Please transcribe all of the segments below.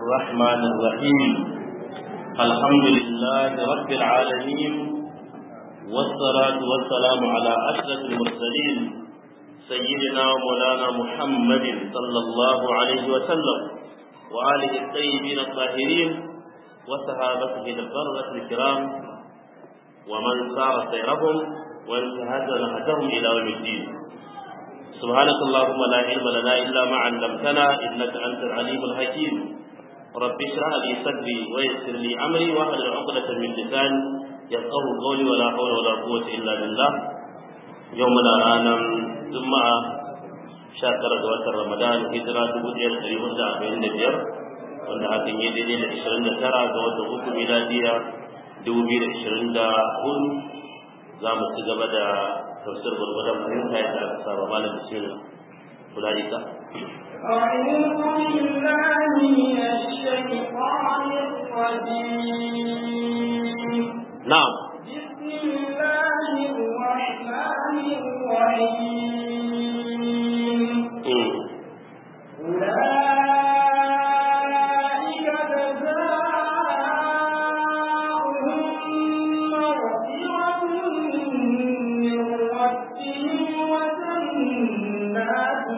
الرحمن الرحيم الحمد لله رب العالمين والصلاة والسلام على أشرف المرسلين سيدنا ومولانا محمد صلى الله عليه وسلم وآله الطيبين الطاهرين وصحابته البرة الكرام ومن سار سيرهم وانتهز نهجهم إلى يوم الدين سبحانك اللهم لا علم لنا إلا ما علمتنا إنك أنت العليم الحكيم رب اشرح لي صدري ويسر لي أمري واحلل عقدة من لساني يفقه قولي ولا حول ولا قوة إلا بالله يومنا أنا جمعة شاكرة دوات رمضان هجرة دبوتير تريد أربعين دبير wanda hakan yi daidai da ishirin da tara ga watan uku miladiya dubu biyu da ishirin da hudu za mu ci gaba da tafsir gwargwadon fahimta yadda aka saba malam bismillah kulaika أعوذ بالله من الشيطان الرجيم na'am بسم الله الرحمن الرحيم mm. أولئك جزاؤهم مغفرة من ربهم وجنات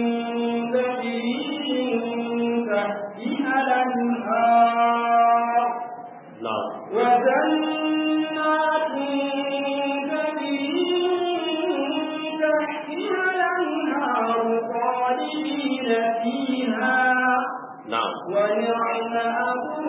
تجري من تحتها الأنهار na'am وجنات تجري من تحتها الأنهار خالدين فيها na'am ونعم أجر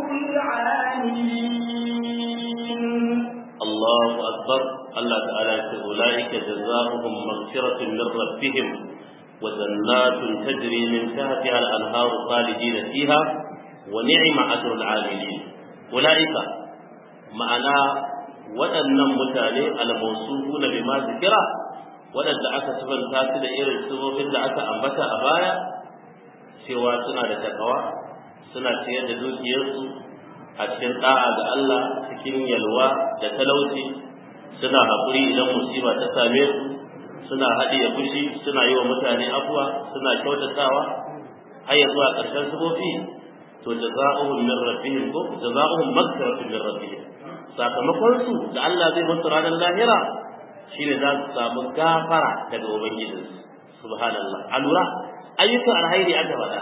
العاملين الله أكبر الله تعالى يقول أولئك جزاؤهم مغفرة من ربهم وجنات تجري من تحتها الأنهار خالدين فيها ونعم أجر العاملين أولئك ma'ana waɗannan mutane almausufu na bima zikira waɗanda aka sifanta su da irin sifofin da aka ambata a baya cewa suna da takawa suna ciyar da dukiyarsu a cikin da'a ga Allah cikin yalwa da talauci suna haƙuri idan musiba ta same su suna haɗiye fushi suna yi wa mutane afuwa suna kyautatawa har ya zuwa ƙarshen sifofi to jaza'uhum min rabbihim ko jaza'uhum maghfiratun min rabbihim sakamakon su da Allah zai musu ranar lahira shine za su samu gafara daga ubangijinsu subhanallah alura ayyukan alhairi aka faɗa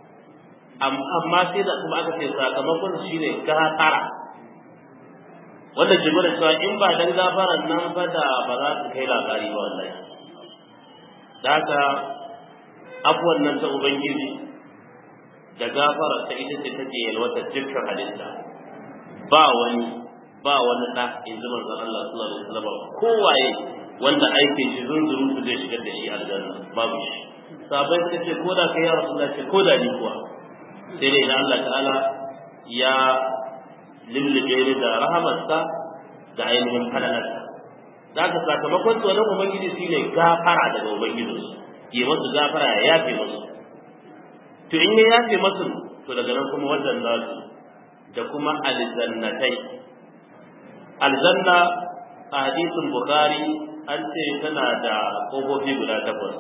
amma sai da kuma aka ce sakamakon su shine gafara wannan jimin da cewa in ba dan gafaran nan ba da ba za su kai labari ba wallahi da haka abuwan nan ta ubangiji da gafara ta ita ce take yalwata dukkan halitta ba wani ba wani da in ji manzon Allah sallallahu alaihi wasallam kowaye wanda aikin shi zunzuru su zai shigar da shi aljanna babu shi sabai suka ce ko da kai ya rasulullah ce ko da ni kuwa sai dai idan Allah ta'ala ya lullube ni da rahamarsa da ainihin falalarsa da haka sakamakon tsoron ubangiji shi ne gafara daga ubangijinsu yi masu gafara ya yafe masu to in ya yafe masu to daga nan kuma wajen za su da kuma aljannatai aljanna a hadisin bukhari an ce tana da ƙofofi guda takwas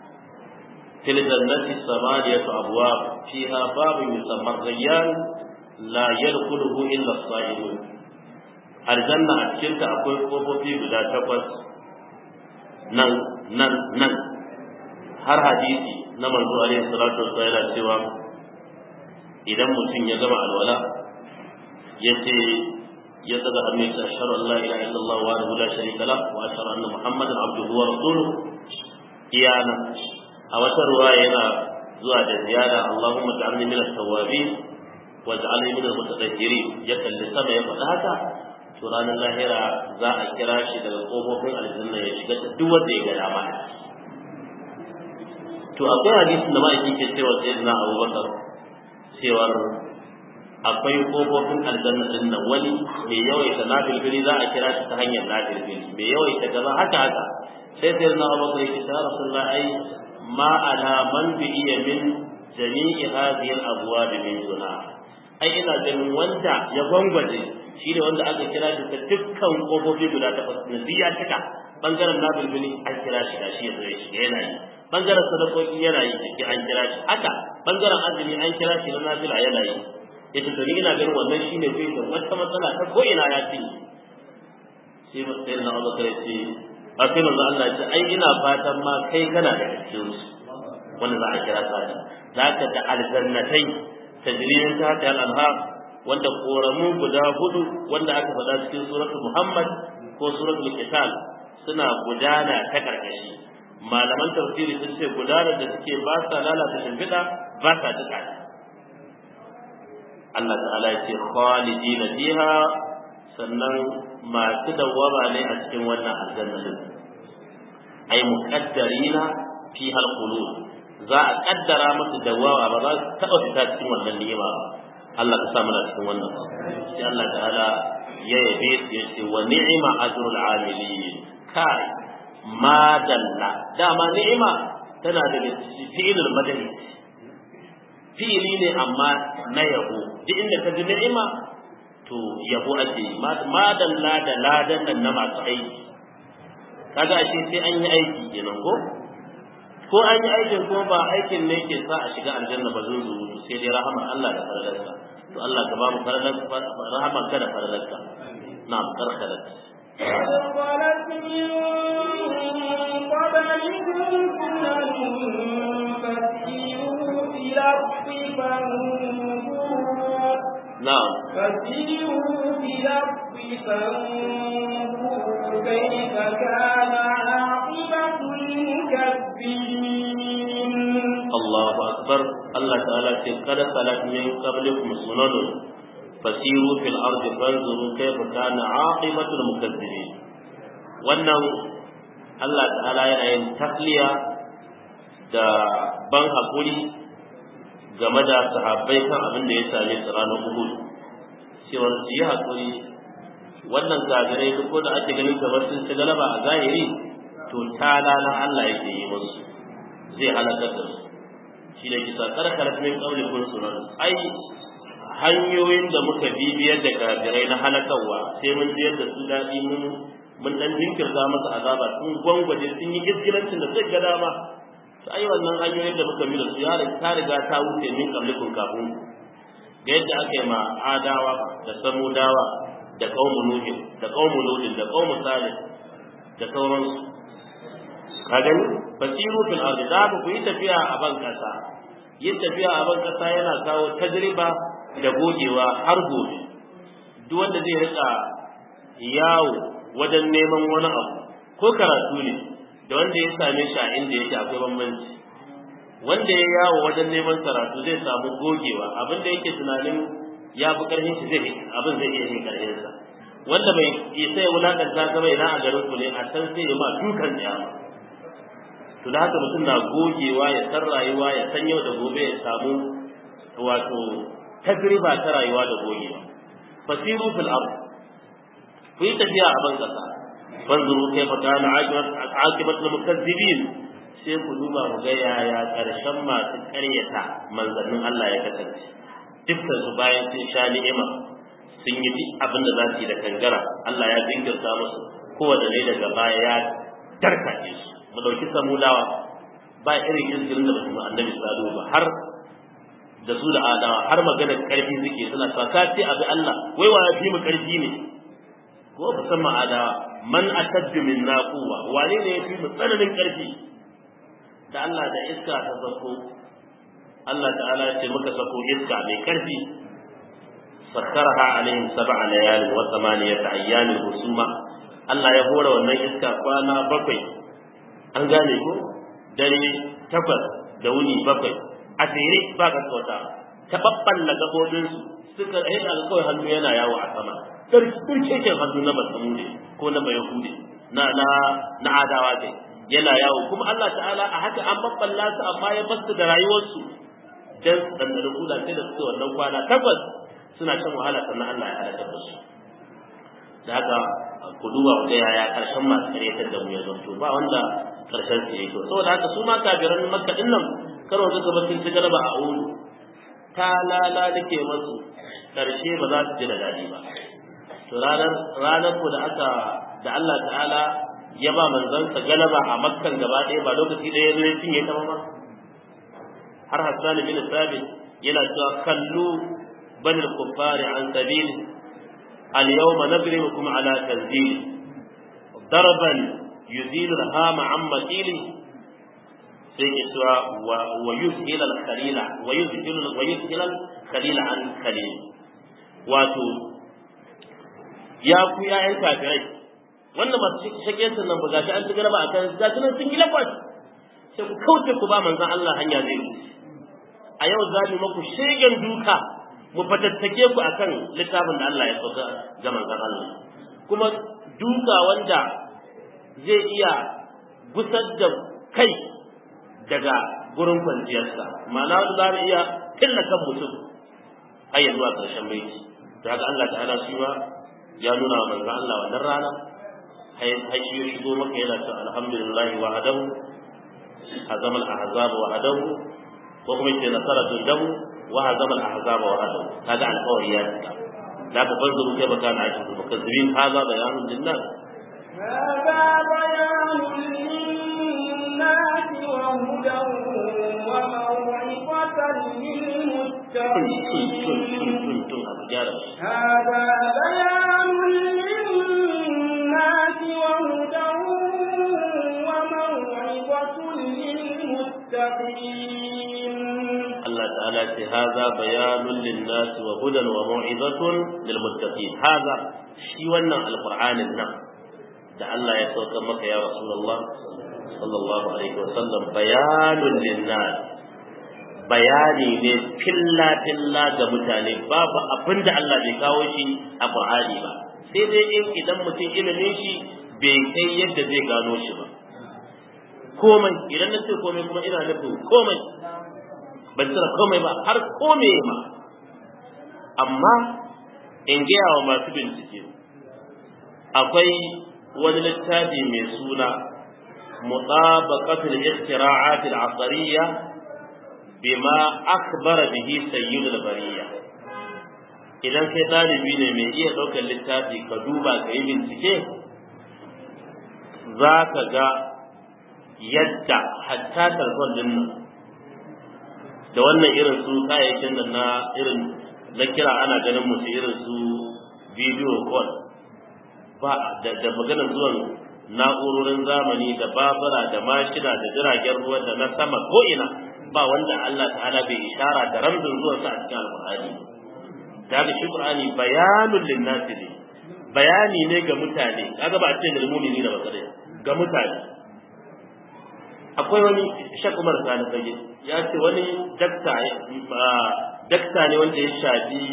fil jannati samaniyatu abwab fiha babun yusamma rayyan la yadkhuluhu illa as-sa'imun aljanna a cikin ta akwai ƙofofi guda takwas nan nan nan har hadisi na manzo alaihi salatu wassalam yana cewa idan mutum ya gama alwala yace ya daga hannun sa ashhadu an la ilaha illallah wa la sharika lah wa ashhadu anna muhammadan abduhu wa rasuluhu iyana a wata ruwa yana zuwa da ziyara allahumma ja'alni min at-tawwabin wa ja'alni min al-mutatahhirin ya kalli sama ya faɗa haka to ranar lahira za a kira shi daga kofofin aljanna ya shiga ta duk wanda ya ga dama to akwai hadisi da ma'aikin ke cewa sayyidina abubakar cewar akwai kofofin aljanna din nan wani mai yawaita nafilfili za a kira shi ta hanyar nafilfili mai yawaita gaba haka haka sai sai na abu kai ki ta rasulullah ai ma ala man bi iya min jami'i hadhihi al-abwab min duna ai ina ganin wanda ya gwangwaje shi ne wanda aka kira shi ta dukkan kofofi guda takwas na biya cika bangaren nafilfili an kira shi da shi ya zo ya shiga yana yi bangaren sadakoki yana yi ciki an kira shi haka bangaren azumi an kira shi na nafila yana yi ita to ni ina ganin wannan shine bai da wata matsala ta ko ina ya ce sai sai na Abu Bakar ce a sai manzo Allah ce ai ina fatan ma kai kana da cikin su wanda za a kira sadi zaka da aljannatai tajriyin ta ta al-anhar wanda koramu guda hudu wanda aka faɗa cikin suratul Muhammad ko suratul Qital suna gudana ta karkashi malaman tafsiri sun ce gudanar da suke ba sa lalata shimfiɗa ba sa duka Allah ta'ala ya ce khalidina fiha sannan masu dawwama ne a cikin wannan aljanna din ai muqaddarina fi halqulud za a kaddara musu dawwama ba za su taba fita cikin wannan ni'ima ba Allah ka sa mana cikin wannan sai Allah ta'ala ya yabe su ya ce wa ni'ma ajrul amilin kai ma dalla dama ni'ima tana da fi'ilul madani fi'ili ne amma na yabo duk inda ka ji ni'ima to yabo ake yi ma dalla da ladan nan na masu aiki kaga ashe sai an yi aiki kenan ko ko an yi aikin ko ba aikin ne ke sa a shiga aljanna ba zun zuwa sai dai rahama Allah da faralarsa to Allah ka ba mu faralar rahama ka da faralarsa na'am karkarat قد خلت من قبلكم سنن فسيروا في الأرض فانظروا na'am فسيروا في الأرض فانظروا كيف كان عاقبة المكذبين Allahu akbar Allah ta'ala ce kada salat min qablikum sunanun fasiru fil ardi fanzuru kayfa kana aqibatul mukazzibin wannan Allah ta'ala yana yin takliya da ban hakuri game da sahabbai kan abin da ya same su ranar Uhud cewa su yi hakuri wannan kafirai duk da ake ganin kamar sun ci galaba a zahiri to talala Allah yake yi musu zai halakar da su shi ne kisa karkar min kaulikun sunan ai hanyoyin da muka bibiyar da kafirai na halakarwa sai mun biyar da su daɗi mun mun dan jinkirta masa azaba sun gwangwaje sun yi iskilancin da zai ga dama to ai wannan hanyoyin da muka bi da su ya ta riga ta wuce min kaulikun kafin ga yadda aka yi ma adawa da samudawa da qaumu nuhin da qaumu lutin da qaumu salih da sauransu ka gani basiru fil ardi da ku yi tafiya a ban kasa yin tafiya a ban kasa yana kawo tajriba da gogewa har gobe duk wanda zai rika yawo wajen neman wani abu ko karatu ne da wanda ya same shi a inda yake akwai bambanci wanda ya yawo wajen neman karatu zai samu gogewa abin da yake tunanin ya fi karfin shi zai abin zai iya yin karfin sa wanda bai isa ya wulakanta ka bai na a garin ku ne a can sai ya ma dukan tsiyama to da haka mutum na gogewa ya san rayuwa ya san yau da gobe ya samu wato tajriba ta rayuwa da gogewa fasiru fil ard ku yi tafiya a ban kasa fanzuru kaifa kana aqibat al mukazzibin sai ku duba ku ga yaya karshen masu karyata manzannin Allah ya kasance dukkan su bayan sun sha ni'ima sun yi duk abin da za su yi da kangara Allah ya jinkirta musu kowanne ne daga baya ya tarkace su mu dauki samudawa ba irin izgirin da basu annabi salihu ba har da su da adawa har maganar karfi suke suna sa ka ce abi Allah wai wa fi mu karfi ne ko musamman adawa man ataddu min naquwa wane ne yafi mu tsananin karfi da Allah da iska ta sako Allah ta'ala ya ce muka sako iska mai karfi sakkaraha alaihim sab'a layalin wa thamaniyata ayyamin husuma Allah ya hora wannan iska kwana bakwai an gane ko dare takwas da wuni bakwai a tsere ba ka kauta ta babballa gabobin su suka yi da kawai hannu yana yawo a sama turkeken hannu na basamude ko na bayahude na na na adawa kai yana yawo kuma Allah ta'ala a haka an babballa su amma ya basu da rayuwarsu dan dandalin kula sai da suke wannan kwana takwas suna shan wahala sannan Allah ya halaka da su da haka ku duba ku ga yaya karshen masu karyatar da mu ya zanto ba wanda karshen su yake saboda haka su ma kafiran makka din nan karo suka bar sun ci garba a ulu ta lala dake masu karshe ba za su ji da dadi ba to ranar ranar ku da aka da Allah ta'ala ya ba manzansa galaba a makkan gaba ɗaya ba lokaci ɗaya zai cinye ta ba har Hassan bin Sabit yana cewa kallu بل الكفار عن سبيله اليوم نضربكم على تنزيله ضربا يزيل الهام عن مقيله sai ke cewa wa yuzhil al khalila wa yuzhil wa yuzhil al khalila an khalil wato ya ku yayan kafirai wannan masu shake sun nan ba gashi an ci galaba akan gashi nan sun yi lakwas sai ku kauce ku ba manzon Allah hanya zai a yau za mu muku shegen duka mu fatattake ku akan littafin da Allah ya sauka ga manzon Allah kuma duka wanda zai iya gusar da kai daga gurin kwanciyarsa ma'ana wanda za mu iya killa kan mutum har ya zuwa ƙarshen baiti da haka Allah ta'ala shi ma ya nuna wa manzon Allah wannan rana har shi ya shigo maka yana cewa alhamdulillah wa hadahu hazama al-ahzab wa hadahu ko kuma yace nasara dundahu wa hazama al-ahzab wa hadahu kaga alƙawari ya tsaka da ka fanzuru kai baka na ajin mukazzibin haza bayanun linnas هذا بيان للناس وهدى وموعظة للمتقين هذا بيان للناس وهدى وموعظة للمتقين الله تعالى هذا بيان للناس وهدى وموعظة للمتقين هذا شي wannan alqur'anin nan da Allah ya sauka maka ya Rasulullah sallallahu alaihi wasallam bayanun linnas bayani ne filla filla ga mutane babu abin da Allah bai kawo shi a Qur'ani ba sai dai in idan mutum ilimin shi bai kai yadda zai gano shi ba komai idan na ce komai kuma ina nufin komai ban tsira komai ba har komai ma amma in gaya wa masu bincike akwai wani littafi mai suna mutabaqatul istira'at al-asriyya bima akhbara bihi sayyidul bariyya idan kai dalibi ne mai iya daukar littafi ka duba ka yi bincike za ka ga yadda hatta talfon din nan da wannan irin su kayayyakin nan na irin na kira ana ganin musu irin su video call ba da, da maganar zuwan na'urorin zamani da babura da mashina da jiragen ruwa da na sama ko ina ba wanda Allah ta'ala bai ishara da ramzin zuwan sa a cikin alqur'ani da ga shi qur'ani bayanul linnasi ne bayani ne ga mutane kaga ba a ce lil mu'mini da basare ga mutane akwai wani shak Umar Sani Fage ya ce wani dakta dakta ne wanda ya shafi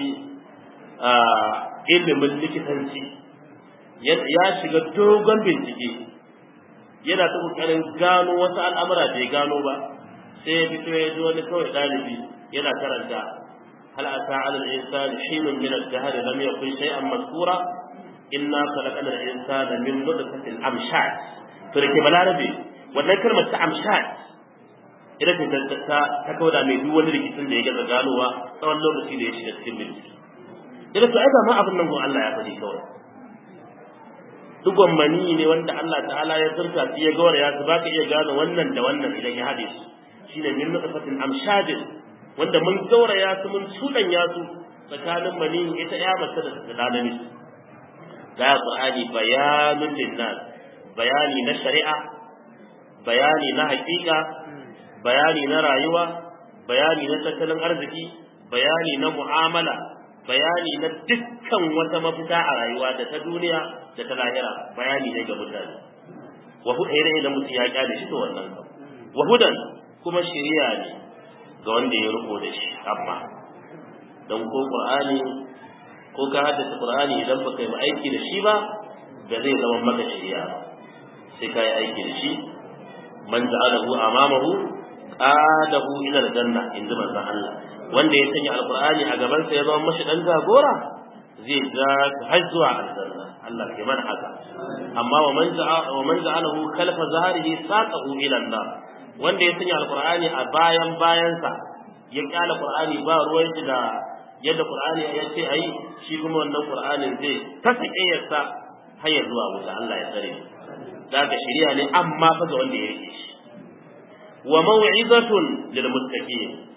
ilimin likitanci ya shiga dogon bincike yana ta kokarin gano wasu al'amura bai gano ba sai ya fito ya ji wani kawai ɗalibi yana karanta hal ata ala al-insan hinun min al-dahr lam yakun shay'an mazkura inna khalaqna al-insana min nutfatin amshaj to da ke balarabe wannan kalmar ta amshaj ita ce ta ta kauda mai duk wani rikicin da ya gaza ganowa tsawon lokaci da ya shiga cikin bincike ita to ai ba ma abin nan gon Allah ya faɗi kawai dugon mani ne wanda Allah ta'ala ya zurta shi ya gawar ya su baka iya gane wannan da wannan idan ya haɗe su shine min nutfatin amshajin wanda mun gauraya su mun ya su tsakanin mani ita ya mace da tsanani ga Qur'ani bayanun linnas bayani na shari'a bayani na haƙiƙa bayani na rayuwa bayani na tattalin arziki bayani na mu'amala bayani na dukkan wata mafita a rayuwa da ta duniya da ta lahira bayani ne ga mutane wa hudan idan mutum ya kyale shi to wannan kam wa hudan kuma shari'a ne ga wanda ya riko da shi amma dan ko qur'ani ko ka haddace qur'ani idan baka yi aiki da shi ba ba zai zama maka shari'a ba sai ka yi aiki da shi man ja'alahu amamahu qadahu ila aljanna inda manzon Allah wanda ya sanya alqur'ani a gaban sa ya zama mashi dan jagora zai ga har zuwa aljanna Allah ke mana haka amma wa man ja'a wa man ja'alahu khalfa zahrihi saqahu ila an-nar wanda ya sanya alqur'ani a bayan bayansa ya kyala qur'ani ba ruwan shi da yadda qur'ani ya ce ayi shi kuma wannan qur'anin zai ta sakiyarsa har ya zuwa wuta Allah ya tsare daga shari'a ne amma fa ga wanda ya rike shi wa maw'izatun lil muttaqin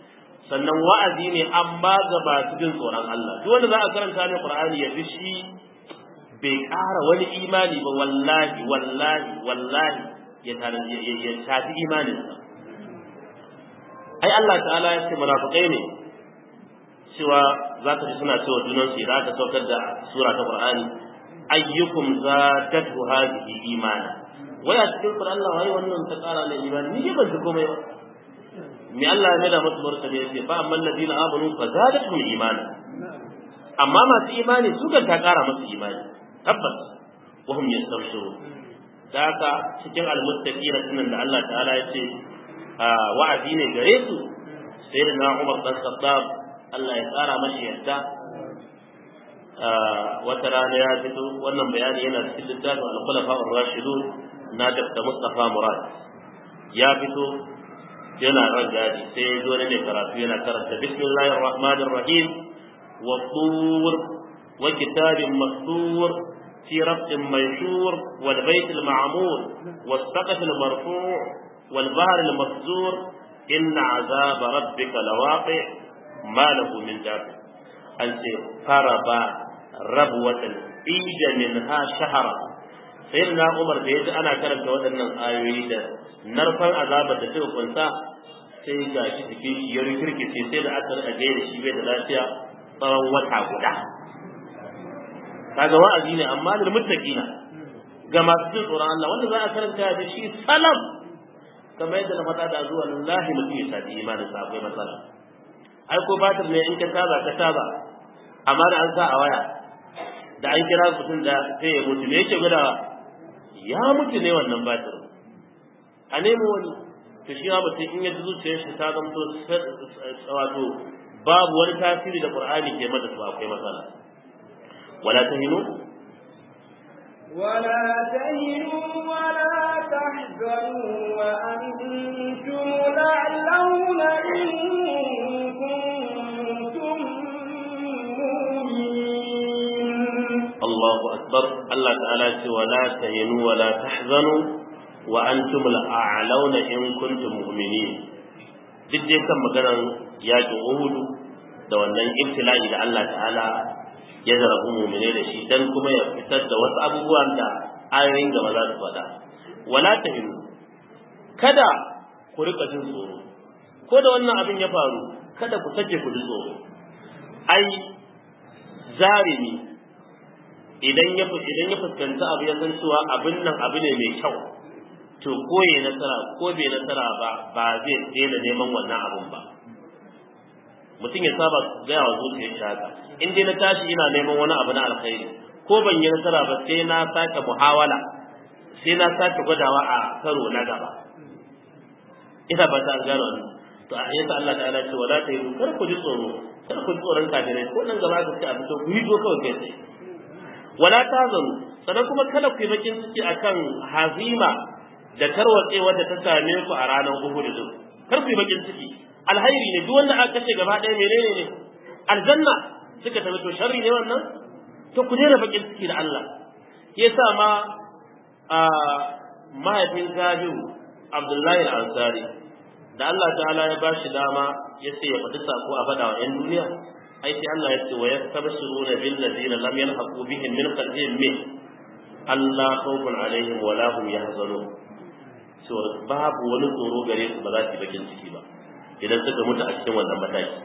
sannan wa'azi ne amma ga masu jin tsoron Allah duk wanda za a karanta ne Qur'ani ya fi shi bai ƙara wani imani ba wallahi wallahi wallahi ya tare ya tafi imanin sa ai Allah ta'ala ya ce munafikai ne cewa za ka ji suna cewa junan su idan aka saukar da sura ta Qur'ani ayyukum zadatu hadhihi imana waya cikin Qur'an Allah wai wannan ta ƙara da imani ni ban ji komai ba me Allah ya nada musu martani yace fa amman ladina amanu fa zadatuhum imana amma masu imani su kan ta ƙara musu imani tabbas wa hum yastabshirun da haka cikin almuttaqina sunan da Allah ta'ala ya ce wa'azi ne gare su sai da na Umar dan Khattab Allah ya tsara mashi yadda wata rana ya fito wannan bayani yana cikin littafin al-khulafa ar-rashidun na Dr. Mustafa Murad ya fito yana ran gadi sai ya zo ne karatu yana karanta bismillahir rahmanir rahim wa tur wa kitabin mastur في ربط ميسور والبيت المعمور والسقف المرفوع والبحر المسجور إن عذاب ربك لواقع ما له من دافع أنت فربا ربوة إيج منها شهرا سيدنا عمر da yaji ana karanta waɗannan ayoyi da narfan azabar da suka kunsa sai ga shi cikin shi ya rikirkice sai da aka rika gaida shi bai da lafiya tsawon wata guda kaga wa'azi ne amma da muttaqina ga masu jin tsoron Allah wanda za a karanta da shi salam kamar yadda na faɗa da zuwa lillahi mutum ya sadi imanin sa akwai matsala ai ko batir ne in ka taba ka taba amma da an sa a waya da an kira mutum da sai ya mutu me yake gudawa ya mutu ne wannan batir a nemo wani to shi ma mutum in ya ji zuciyar shi ta zamto wato babu wani tasiri da qur'ani ke mata ba akwai matsala wala tahinu ولا تهنوا ولا تحزنوا وأنتم الأعلون إن كنتم مؤمنين الله أكبر الله تعالى ولا تهنوا ولا تحزنوا وأنتم الأعلون إن كنتم مؤمنين duk dai kan maganar yakin Uhudu da wannan ibtila'i da Allah ta'ala ya zarafi mumine da shi dan kuma ya fitar da wasu abubuwan da ayoyin gaba za su faɗa wala tahinu kada ku rika jin tsoro ko da wannan abin ya faru kada ku sake ku ji tsoro ai zarimi idan ya idan ya fuskanta abu ya san cewa abin nan abu ne mai kyau to ko ya nasara ko bai nasara ba ba zai daina neman wannan abun ba mutum ya saba gaya wa zuciyar shi haka in dai na tashi ina neman wani abu na alkhairi ko ban yi nasara ba sai na sake muhawala sai na sake gwadawa a karo na gaba ina ba ta gano wannan to a yasa Allah ta'ala ce wala ta yi kar ku ji tsoro kar ku ji tsoron kafirai ko nan gaba ka ce a fito ku yi zo kawai kai tsaye wala ta zanu sannan kuma kada ku yi bakin ciki akan hazima da tarwatse wadda ta same ku a ranar Uhud din kar ku yi bakin ciki alhairi ne duk wanda aka kashe gaba ɗaya menene ne aljanna suka tafi to sharri ne wannan to ku daina bakin ciki da Allah yasa ma a mahaifin Jabiru Abdullahi al-Ansari da Allah ta'ala ya ba shi dama ya ce ya faɗi sako a faɗa wa 'yan duniya ai sai Allah ya ce wa yastabshiruna bil ladina lam yalhaqu bihim min khalfihim min Allah khawfun alaihim wa la hum yahzanun so babu wani tsoro gare su ba za su yi bakin ciki ba idan suka mutu a cikin wannan mataki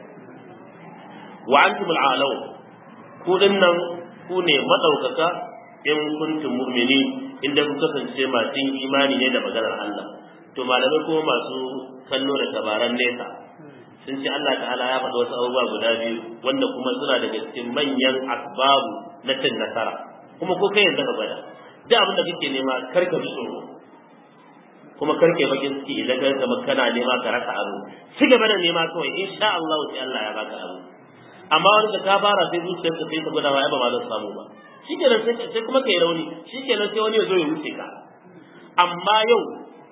wa antum al'alaw ku dinnan ku ne madaukaka in kuntum mu'minin inda ku kasance masu imani ne da maganar Allah to malamai kuma masu kallo da tabaran nesa sun ce Allah ta'ala ya faɗa wasu abubuwa guda biyu wanda kuma suna daga cikin manyan asbabu na cin nasara kuma ko kai yanzu ka gwada duk abin da kake nema karka bi tsoro kuma karke bakin ciki idan ka zama kana nema ka rasa abu ci gaba da nema kawai insha Allah sai Allah ya baka abu amma wani da ka fara sai zuciyar ka sai ta gwada wa ba ma zan samu ba shikenan sai sai kuma kai rauni shikenan sai wani ya zo ya wuce ka amma yau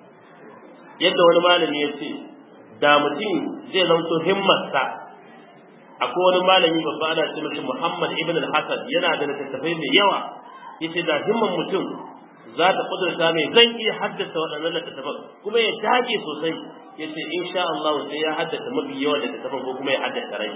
yadda wani malami ya ce da mutum zai zanto himmarsa akwai wani malami babba ana ce mashi Muhammad ibn al-Hasan yana da littattafai mai yawa yace da himman mutum za ta kudurta mai zan iya haddasa waɗannan littattafan kuma ya dage sosai yace insha Allah sai ya haddace mafi yawa da tafan ko kuma ya haddace rai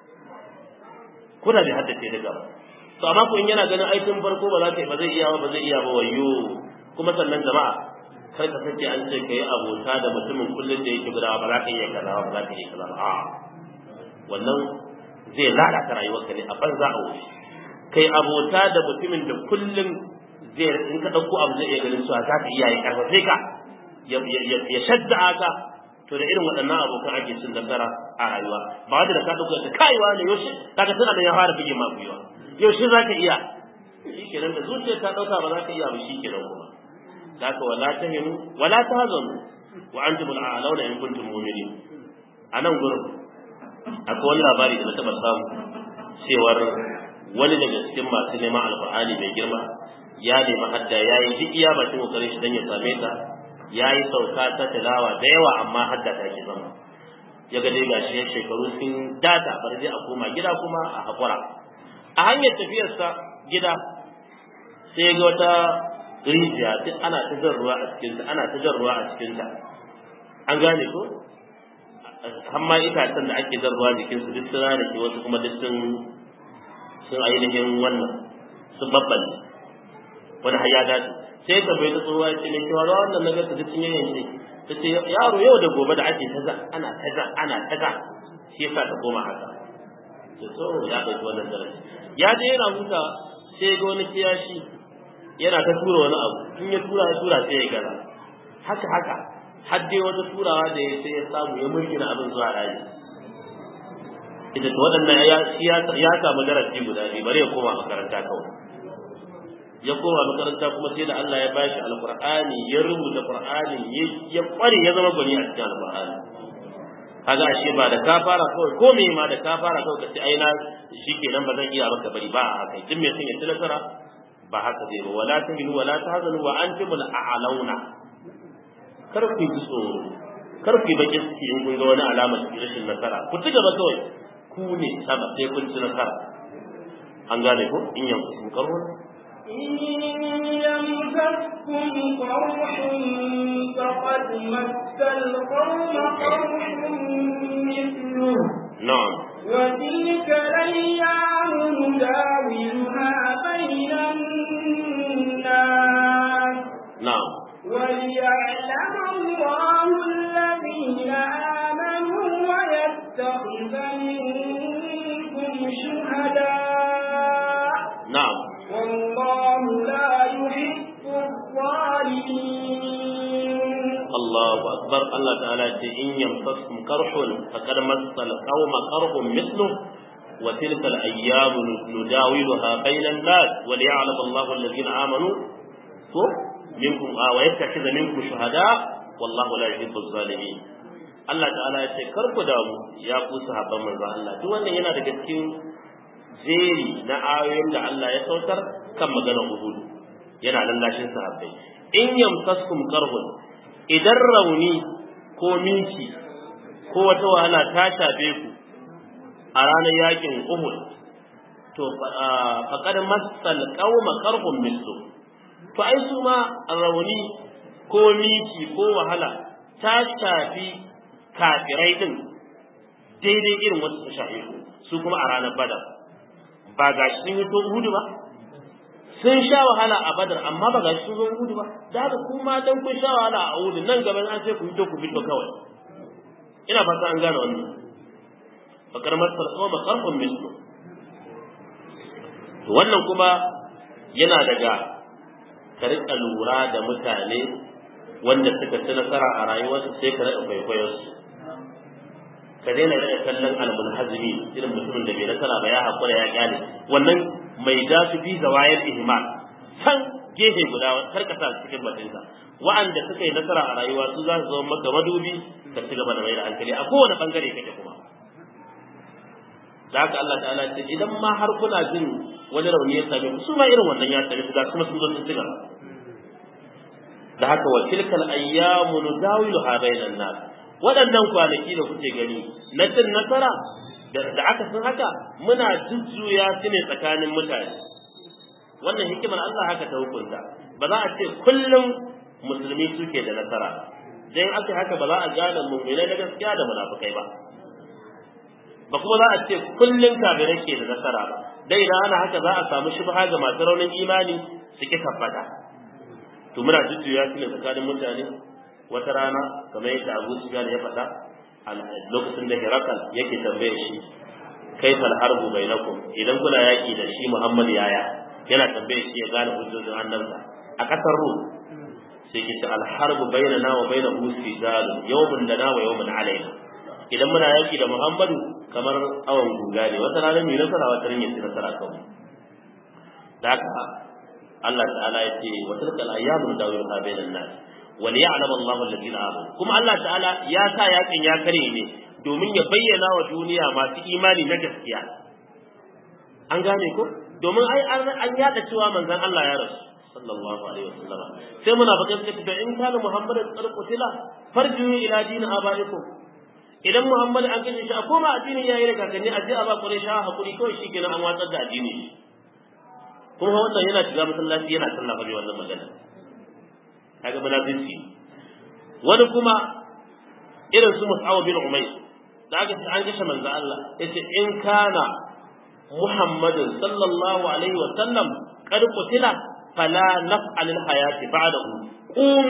ko da bai haddace daga ba to amma ko in yana ganin ai tun farko ba za ka ba zai iya ba ba zai iya ba wayo kuma sannan jama'a kar ka sake an ce kai abota da mutumin kullun da yake gudawa ba za ka iya kaza ba za ka iya kaza ba a wannan zai lalata rayuwarka ne a banza a wuri kai abota da mutumin da kullun zai in ka dauko abu zai iya ganin cewa za ka iya ya karfafe ka ya shadda ka to da irin waɗannan abokan ake cin nasara a rayuwa ba wanda da ka dauko da kaiwa ne yaushe kaga tana da ya fara bige ma gwiwa yaushe za ka iya shi kenan da zuciya ta dauka ba za ka iya ba shi kenan kuma da ka wala tahinu wala tahzanu wa antum al'alawna in kuntum mu'minin anan gurin akwai wani labari da na taba samu cewar wani daga cikin masu neman alfahari mai girma ya nemi hadda ya yi duk iya bakin kokarin shi don ya same ta ya yi sauka ta tilawa da yawa amma hadda ta ke zama ya ga dai gashi ya shekaru sun data bari dai a koma gida kuma a haƙura a hanyar tafiyarsa gida sai ga wata rijiya duk ana ta jan ruwa a cikinta ana ta jan ruwa a cikinta an gane ko hamma itacen da ake jan ruwa jikinsu duk sun rana ke wasu kuma duk sun sun ainihin wannan sun babballe wani har ya dace sai ka bai ta tsohuwa ya ce mai kewa ruwa wannan nagar ta duk sun yanyanke ta ce yaro yau da gobe da ake taza ana taza ana taza shi yasa ta koma haka to so ya ɗauki wannan darasi ya je yana huta sai ga wani kiyashi yana ta tura wani abu in ya tura ya tura sai ya gaza haka haka har dai wata turawa da ya sai ya samu ya mulkina abin zuwa rani ita to waɗannan ya samu darasi guda biyu bari ya koma makaranta kawai ya koma makaranta kuma sai da Allah ya bashi alqur'ani ya rubuta qur'ani ya kware ya zama gwani a cikin alqur'ani kaga ashe ba da ka fara kawai ko me ma da ka fara kawai ka ce ai na shikenan ba zan iya maka bari ba a haka duk me sun yi nasara ba haka zai ba wala tahinu wala tahzanu wa antumul a'launa kar ku ji tsoro kar ku yi baki ciki in kun ga wani alama cikin rashin nasara ku ci gaba kawai ku ne sama sai kun ci nasara an gane ko in yanku kun karo إن يمسككم قرح فقد مس القوم قرح مثله na'am وتلك الأيام نداولها بين الناس na'am وليعلم الله الذين آمنوا ويتخذ منكم شهداء na'am والله لا يحب الظالمين Allahu akbar Allah ta'ala ce in yamsaskum karhun faqad massal qauma qarhun mithlu wa tilka al-ayyam nudawiluha bayna an-nas wa liya'lam Allahu alladhina amanu ko minkum wa yattakhidha minkum shuhada wallahu la yuhibbu adh-dhalimin Allah ta'ala ya ce kar ku damu ya ku sahabban manzo Allah duk wannan yana daga cikin jeri na ayoyin da Allah ya sautar kan maganar Uhud yana lallashin sahabbai in yamsaskum karhun idan rauni ko miki ko wata wahala ta shafe ku a ranar yakin Uhud to faqad massal qauma qarhum mislu to ai su ma rauni ko miki ko wahala ta shafi kafirai din daidai irin wata ta shafe ku su kuma a ranar Badar ba gashi sun yi to Uhud ba sun sha wahala a badar amma ba gashi sun zo gudu ba da haka kuma dan kun sha wahala a gudu nan gaban an sai ku fito ku fito kawai ina fata an gane wannan bakar masar tsoma karfin mislu to wannan kuma yana daga ka rika lura da mutane wanda suka ci nasara a rayuwarsu sai ka rika kwaikwayon su ka daina rika kallon almunhazimi irin mutumin da bai nasara ba ya hakura ya kyale wannan mai da su fi zawayar ihmal san gefe guda kar ka sa cikin batinsa wa'anda suka yi nasara a rayuwa su za su zama maka madubi ka ci gaba da mai da hankali a kowane bangare kake kuma da haka Allah ta'ala ce idan ma har kuna jin wani rauni ya same ku su ma irin wannan ya same ku ga kuma sun zo sun ci gaba da haka wa tilkal ayyamu nudawiluha bainan nas waɗannan kwanaki da kuke gani na cin nasara da aka san haka muna jujjuya su ne tsakanin mutane wannan hikimar Allah haka ta hukunta ba za a ce kullum musulmi suke da nasara dan aka haka ba za a gane mu'minai na gaskiya da munafikai ba ba kuma za a ce kullun kafirai ke da nasara ba dai idan ana haka za a samu shubha ga masu raunin imani su ki tabbata to muna jujjuya su ne tsakanin mutane wata rana kamar yadda Abu Sufyan ya faɗa lokacin da Herakal yake tambaye shi kaifal harbu bainakum idan kuna yaki da shi Muhammad yaya yana tambaye shi ya gane hujjojin annabta a kasar Rum sai ki al harbu bainana wa bainahu sijalun yawmun lana wa yawmun alaina idan muna yaki da Muhammadu kamar awan guga ne wata rana mai nasara wata rana mai nasara kawai da haka Allah ta'ala ya ce wa tilkal ayyamu dawiluha bainan nas wal ya'lam Allahu alladhina amanu kuma Allah ta'ala ya sa yakin ya kare ne domin ya bayyana wa duniya masu imani na gaskiya an gane ko domin ai an yada cewa manzon Allah ya rasu sallallahu alaihi wasallam sai muna bakin cikin da in kana Muhammadin tsarkutila farju ila dini abaikum idan Muhammad an kashe shi a koma addinin yayi da kakanni a je a ba kure sha hakuri kawai shi kenan an watsar da addini kuma wannan yana shiga masallaci yana sallah fa wannan magana kaga munafici wani kuma irin su Mus'ab bin Umayr da aka ce an kashe manzo Allah yace in kana Muhammadin sallallahu alaihi wa sallam qad qutila fala naf'al al hayati ba'dahu qum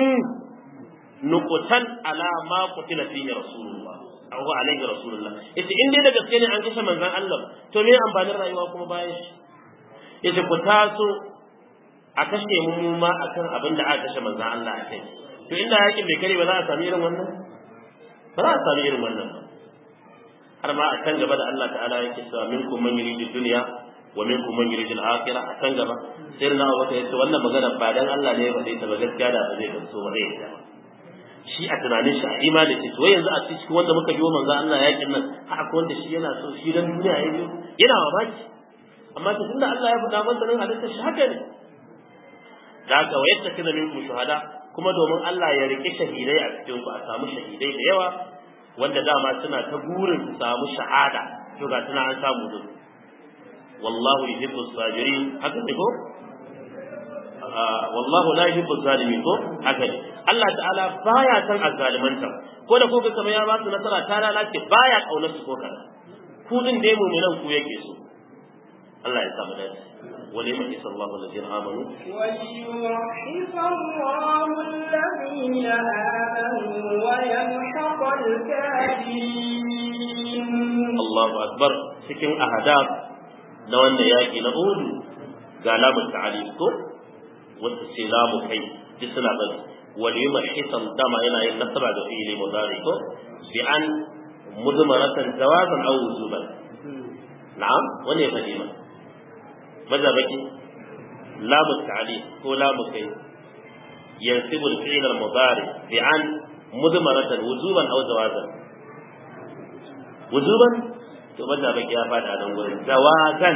nuqtan ala ma qutila fihi rasulullah aw alaihi rasulullah yace in dai da gaske ne an kashe manzon Allah to me amfanin rayuwa kuma bayan shi yace ku taso a kashe mu ma akan abin da aka kashe manzon Allah a kai to inda yakin bai kare ba za a sami irin wannan ba za a sami irin wannan ba har ma a can gaba da Allah ta'ala yake cewa minkum man yuridu dunya wa minkum man yuridu al-akhirah a can gaba sai na wata yace wannan magana ba dan Allah ne ya faɗe ta ba gaskiya da ba zai gamsu ba zai yi shi a tunanin shi a imani ce to yanzu a cikin wanda muka biyo manzo Allah yakin nan har akwai wanda shi yana so shi dan duniya ya biyo yana mamaki amma to tunda Allah ya faɗa masa nan halitta shi haka ne da haka wa yattakaza minkum shuhada kuma domin Allah ya rike shahidai a cikin ku a samu shahidai da yawa wanda dama suna ta burin su samu shahada to ga tana an samu din wallahu yuhibbu sabirin haka ne ko wallahu la yuhibbu zalimin ko haka ne Allah ta'ala baya san azzalimanta ko da kuka kamar ya ba su nasara ta lalace baya kaunar su ko kana ku din da mu'minan ku yake so Allah ya samu dace وليمحص الله الذين آمنوا وليمحص الله الذين آمنوا ويمحق الكافرين الله أكبر cikin ahadab na wannan yaƙi na Uhud ga lamun ta'alif ko wata ce lamu kai ji suna bari wal yumhisan dama yana yin nasaba da fi'ili mudari ko bi an mudmaratan jawazan aw wujuban na'am wani ya fadi ma maza baki lamu ta'alif ko lamu kai yansibu al-fi'l al-mudari bi an mudmaratan wujuban aw jawazan wujuban to maza baki ya fada nan gurin jawazan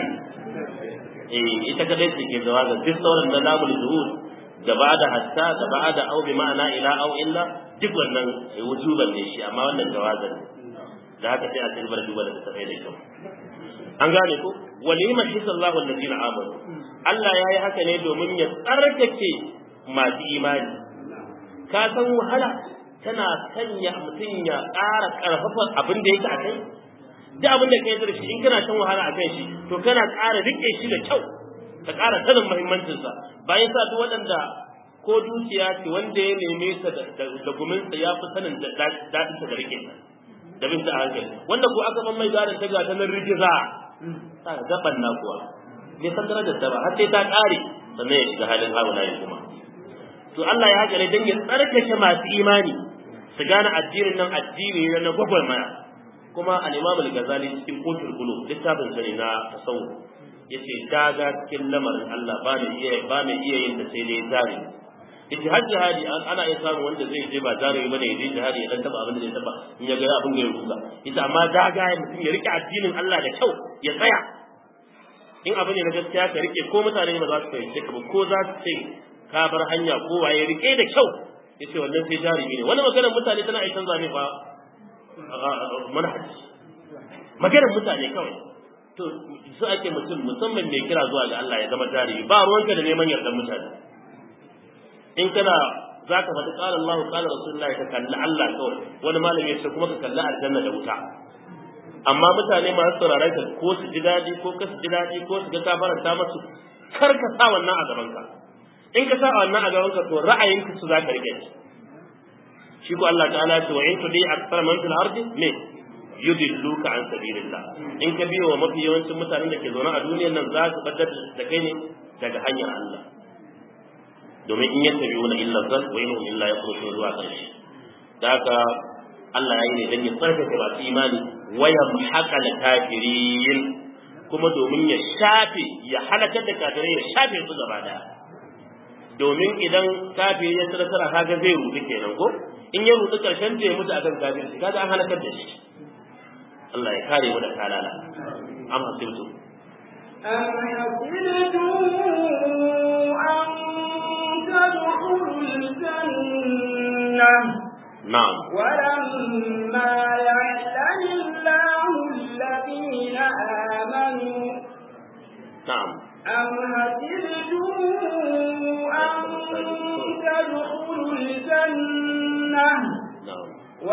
eh ita kadai ce ke jawazan duk sauran da lamul zuhud da ba'da hatta da ba'da au bi ma'ana ila au illa duk wannan wujuban ne shi amma wannan jawazan da haka sai a tilbar duba da tafai da kyau an gane ko walima shi sallahu alladhina amanu Allah ya yi haka ne domin ya tsarkake masu imani ka san wahala tana sanya mutum ya ƙara ƙarfafa abin da yake a kai duk abin da ka yi da shi in kana shan wahala a kan shi to kana ƙara riƙe shi da kyau ka ƙara sanin muhimmancinsa bayan sa duk waɗanda ko dukiya ce wanda ya neme sa da guminsa ya fi sanin daɗinsa da riƙe da bin ta a hankali wanda ko aka ban mai gadon ta gata nan rigiza ta gaban na kuwa bai san darajar ta ba har sai ta ƙare sannan ya shiga halin haulayi kuma to Allah ya haka ne don ya tsarkake masu imani su gane addinin nan addini ne na gwagwarmaya kuma al-Imam al-Ghazali cikin Qutul Qulub littafin sa ne na tasawuf yace daga cikin lamarin Allah ba ne iya ba ne iya yin da sai dai zari yace har jihadi ana iya samu wanda zai je ba zari ba ne yaje jihadi ya dan taba abin da zai taba in ya ga abin da ya ruga yace amma daga ya mutum ya rike addinin Allah da kyau ya tsaya in abu ne na gaskiya ka rike ko mutane ba za su fahimce ka ba ko za su ce ka bar hanya ko waye rike da kyau yace wannan sai jarumi ne wani maganar mutane tana aikin zane fa manhaji maganar mutane kawai to su ake mutum musamman mai kira zuwa ga Allah ya zama jarumi ba ruwanka da neman yardar mutane in kana za ka faɗi qala Allahu qala Rasulullahi ka kalli Allah kawai wani malami ya ce kuma ka kalli aljanna da wuta amma mutane masu sauraron ka ko su ji daɗi ko ka su ji daɗi ko su ga ka faranta masu kar ka sa wannan a gaban ka in ka sa wannan a gaban ka to ra'ayinka su za ka rike shi shi ko Allah ta'ala ya ce wa in tudi aktsara man fil ardi me yudilluka an sabilillah in ka biyo wa mafi yawancin mutanen da ke zaune a duniyar nan za su baddar da kai ne daga hanyar Allah domin in yattabi'una illa zan wa innahum illa yakhrujun zuwa ƙarshe da haka Allah ya yi ne dan ya tsarkake masu imani wa yamhaqa kafirin kuma domin ya shafe ya halakar da kafirai ya shafe su gaba daya domin idan kafiri ya tsara tsara kaga zai rudu kenan ko in ya rudu karshen da ya mutu akan kafirci kaga an halakar da shi Allah ya kare mu da kalala am hasibtu أم حسبتم أن تدخلوا الجنة na'am ولما يعلم الله الذين آمنوا na'am أم حسبتم أن تدخلوا الجنة na'am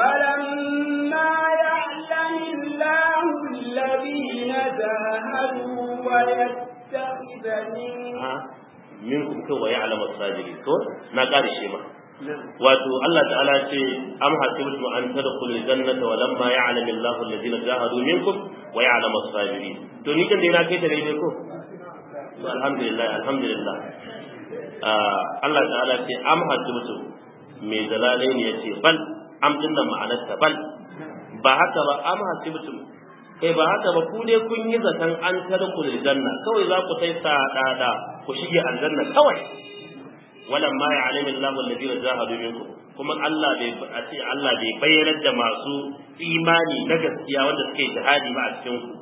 ولما يعلم الله الذين جاهدوا ويتخذ منكم ha minkum kai wa ya'lamu as-sabirin to na kare shi ma wato Allah ta'ala ce am hasibtum an tadkhulul jannata wa lamma ya'lamu Allahu alladhina jahadu minkum wa ya'lamu as-sabirin to ni kan dai na kai ta daidai ko to alhamdulillah alhamdulillah ah Allah ta'ala ce am hasibtum me dalalai ne yace bal am din nan ma'anar ta bal ba haka ba am hasibtum kai ba haka ba ku dai kun yi zaton an tadkhulul janna kawai za ku sai sadada ku shige aljanna kawai walan ma ya'lamu Allahu alladhina jahadu minkum kuma Allah bai a ce Allah bai bayyana da masu imani na gaskiya wanda suke jihadi ba a cikin ku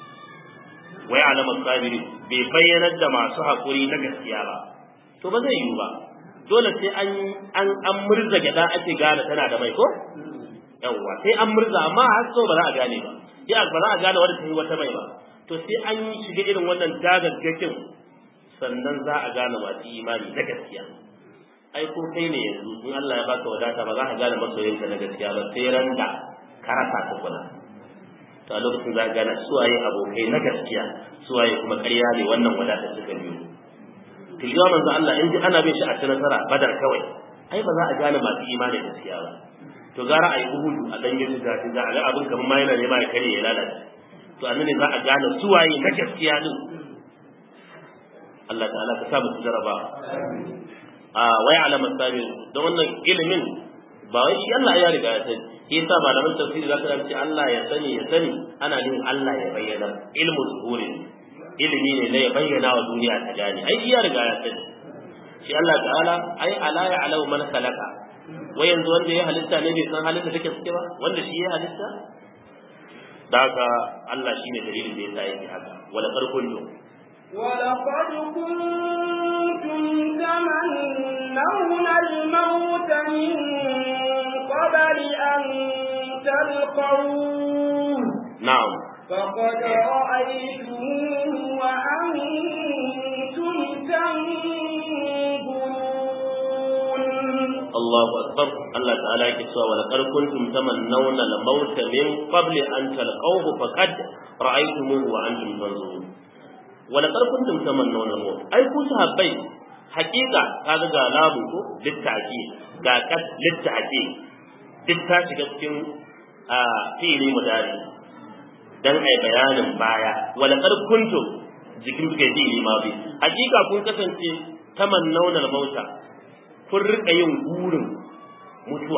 wa ya'lamu as-sabirin bai bayyana da masu hakuri na gaskiya ba to ba zai yiwu ba dole sai an an an murza gada ake gane tana da mai ko yawwa sai an murza amma har so ba za a gane ba ya ba za a gane wanda ta yi wata mai ba to sai an shiga irin wannan dagaggakin sannan za a gane masu imani na gaskiya ai ko kai ne yanzu in Allah ya baka wadata ba za ka gane masoyinka na gaskiya ba sai ran da ka rasa ta kula to a lokacin za ka gane suwaye abokai na gaskiya suwaye kuma ƙarya ne wannan wadata suka biyo to shi manzo Allah in ji ana bin shi a ta nasara badar kawai ai ba za a gane masu imani da gaskiya ba to gara a yi uhudu a dan yin ga ga ga abin kamar ma yana nema ya kare ya lalace to annabi za a gane suwaye na gaskiya din Allah ta'ala ka sa mu jaraba a wai alamar sabi da wannan ilimin ba wai shi Allah ya riga ya sani shi yasa malaman tafsiri za ka ce Allah ya sani ya sani ana nufin Allah ya bayyana ilmu zuhuri ilimi ne na ya bayyana wa duniya ta gane ai shi ya riga ya sani shi Allah ta'ala ai ala ya alau man khalaqa wai yanzu wanda ya halitta ne bai san halin da take suke ba wanda shi ya halitta da haka Allah shine dalilin da yasa yake haka wala farkon ولقد كنتم تمنون الموت من قبل أن تلقوه na'am فقد رأيتموه وأنتم تنظرون Allahu akbar Allah ta'ala yake cewa wala qad kuntum tamannawna al-maut min qabli an talqawhu faqad ra'aytumuhu wa antum tanzurun wala qad kuntum tamannawna al-maut ai ku sahabbai haƙiƙa kaga ga labu ko littaki ga kat littaki duk ta shiga cikin a fi'ili mudari dan ai bayanin baya wala qad kuntum jikin suke fi'ili ma bi haƙiƙa kun kasance tamannawna al-mauta kun rika yin burin mutuwa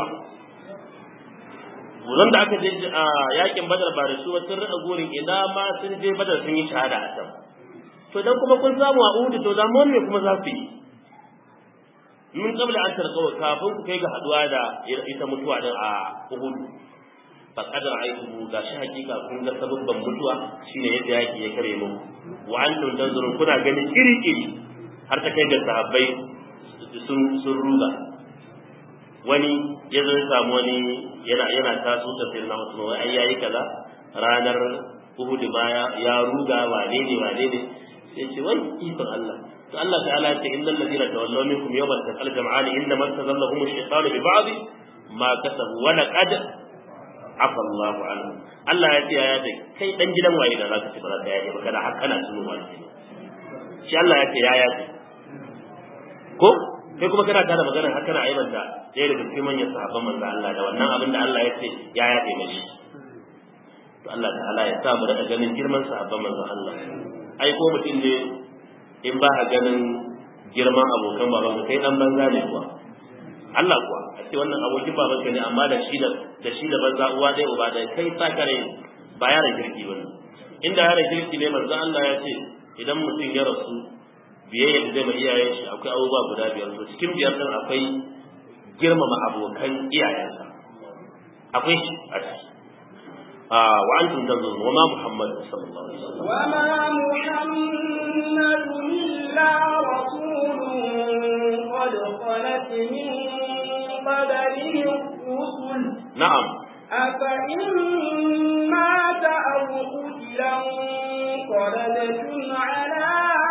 Wurin da aka je a yakin badar ba da su ba sun rika burin ina ma sun je badar sun yi shahada a can to dan kuma kun samu a uhudu to zamu me kuma za su yi min qabla an tarqawa kafin ku kai ga haduwa da ita mutuwa din a uhudu fa qadar aitu ga shi hakika kun ga sababban mutuwa shine yadda yaki ya kare mu wa antum tanzurun kuna gani iri iri har ta kai ga sahabbai sun sun ruga wani ya zo ya samu wani yana yana taso da sirna mutum wai ai yayi kaza ranar Uhud baya ya ruga wane ne wane ne sai ce wai ikon Allah to Allah ta'ala ya ce innal ladina tawallaw minkum yawmal taqal jam'ani inna ma tazallahum ash-shaytanu bi ba'd ma kasabu wa laqad afa Allahu anhu Allah ya ce ya ce kai dan gidan waye da zaka ci ba za ka yaje ba kana har kana tuno wani shi Allah ya ce ya yaje ko kai kuma kana tada magana har kana aibanta ɗaya daga cikin manyan sahabban manzo Allah da wannan abin da Allah ya ce ya yaje mashi to Allah ta'ala ya sa mu da ganin girman sahabban manzo Allah ai ko mutum ne in ba ka ganin girman abokan baban ka kai dan banza ne kuwa Allah kuwa a ce wannan abokin baban ka ne amma da shi da da shi da banza uwa ɗaya uba ɗaya kai sa kare ba yaran kirki bane inda yaran kirki ne manzo Allah ya ce idan mutum ya rasu biyayya da zai ma iyayen shi akwai abubuwa guda biyar to cikin biyar din akwai girmama abokan iyayensa akwai shi a ciki وأنتم تنظرون وما محمد صلى الله عليه وسلم وما محمد إلا رسول قد خلت من قبله الرسل نعم أفإن مات أو قتلا انقلبتم على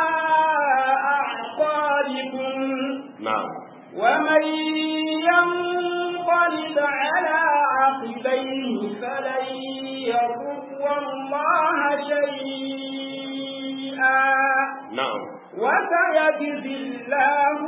أعقابكم نعم ومن ينقلب على عقبيه فلن يضر الله شيئا نعم وسيجزي الله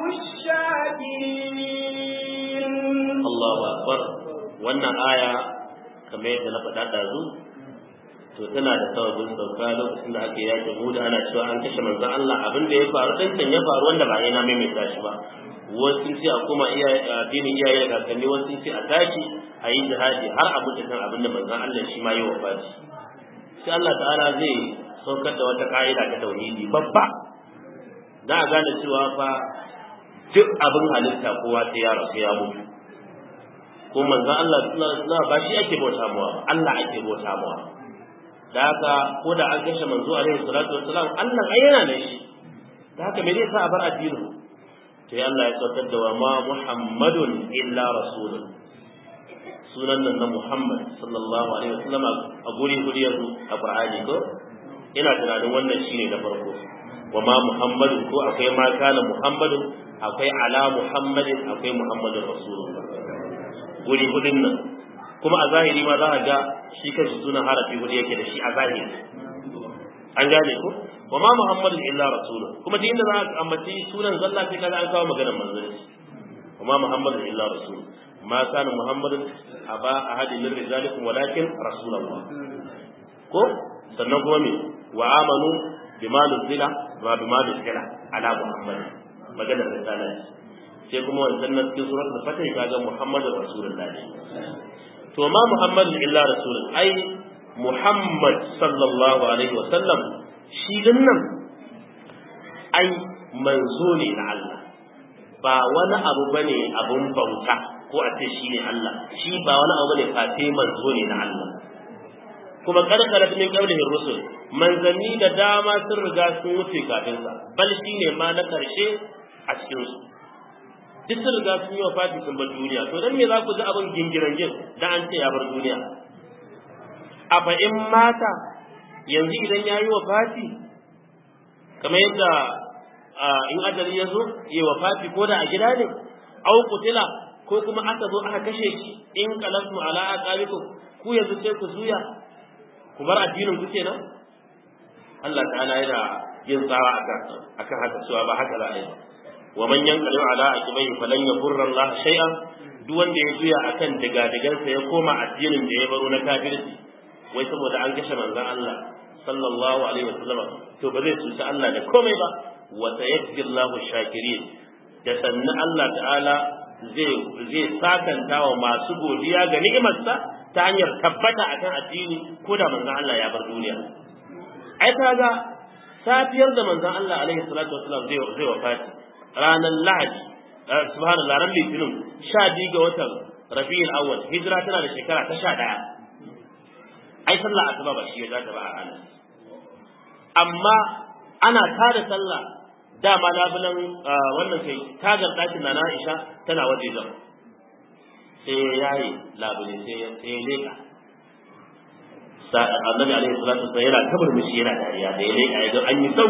الشاكرين Allahu akbar wannan aya kamar yadda na faɗa ɗazu to tana da sababin sauka lokacin da aka yakin Huda ana cewa an kashe manzon Allah abin da ya faru ɗin can ya faru wanda ba ne na maimaita shi ba wasu sun ce a koma iyaye addinin iyaye da kakanni wasu sun ce a tashi a yi jihadi har a mutu kan abin da manzon Allah shi ma yi wa fashi sai Allah ta'ala zai saukar da wata ka'ida ta tauhidi babba za a gane cewa fa duk abin halitta kowa sai ya rasu ya mutu ko manzon Allah sallallahu ba shi ake bauta mawa ba Allah ake bauta mawa da haka ko da an kashe manzo alaihi salatu wassalam Allah ai yana nan shi da haka me zai sa a bar addinin sai Allah ya saukar da wa ma Muhammadun illa rasulun sunan nan na Muhammad sallallahu alaihi wasallam a guri guri yanzu a Qur'ani ko ina tunanin wannan shine na farko wa ma Muhammadun ko akwai ma kana Muhammadun akwai ala Muhammadin akwai Muhammadun rasulullah guri hudun nan kuma a zahiri ma za a ga shi kanshi sunan harafi hudu yake da shi a zahiri an gane ko wa ma muhammadun illa rasulun kuma duk inda za a ambaci sunan zalla sai kaga an kawo maganar manzanci wa ma muhammadun illa rasulun ma kana muhammadun aba ahadin min rijalikum walakin rasulullah ko sannan kuma me wa amanu bima nuzila wa bima nuzila ala muhammad maganar risalah sai kuma wancan nan cikin suratul fatih kaga muhammadur rasulullah to ma muhammadun illa rasulun ai muhammad sallallahu alaihi wa sallam shi din nan ai manzo ne na Allah ba wani abu bane abun bauta ko a ce shi ne Allah shi ba wani abu bane fate manzo ne na Allah kuma karkarat min qablihi rusul manzanni da dama sun riga sun wuce kafin sa bal shine ma na karshe a cikin su duk sun riga sun yi wa fati sun bar duniya to dan me za ku ji abin gingiran gin dan an ce ya bar duniya a fa in mata yanzu idan ya yi wa fati kamar yadda in ajali ya zo yi wa fati ko da a gida ne au kutila ko kuma aka zo aka kashe shi in qalasmu ala aqabikum ku yanzu sai ku zuya ku bar addinin ku kenan Allah ta'ala yana yin tsawa akan akan haka cewa ba haka za a yi ba wa man yanqalu ala aqibai falan yadurra Allah shay'an duk wanda ya juya akan digadigansa ya koma addinin da ya baro na kafirci wai saboda an kashe manzon Allah sallallahu alaihi wasallam to ba zai cuta Allah da komai ba wa sayajzi Allahu shakirin da sannan Allah ta'ala zai zai sakanta wa masu godiya ga ni'imarsa ta hanyar tabbata akan addini ko da manzon Allah ya bar duniya ai kaga safiyar da manzon Allah alaihi salatu wasallam zai zai wafati ranar Lahadi subhanallah ran litinin sha biyu ga watan Rabiul Awwal hijira tana da shekara ta sha ɗaya ai sallah asuba ba shi ya zata ba a ranar amma ana tada sallah dama labulan wannan kai tagar ɗakin na Aisha tana waje zan sai ya yayi labule sai ya sai ya leka annabi alaihi salatu wasallam yana kabar mishi yana dariya da ya leka ya ga an yi sau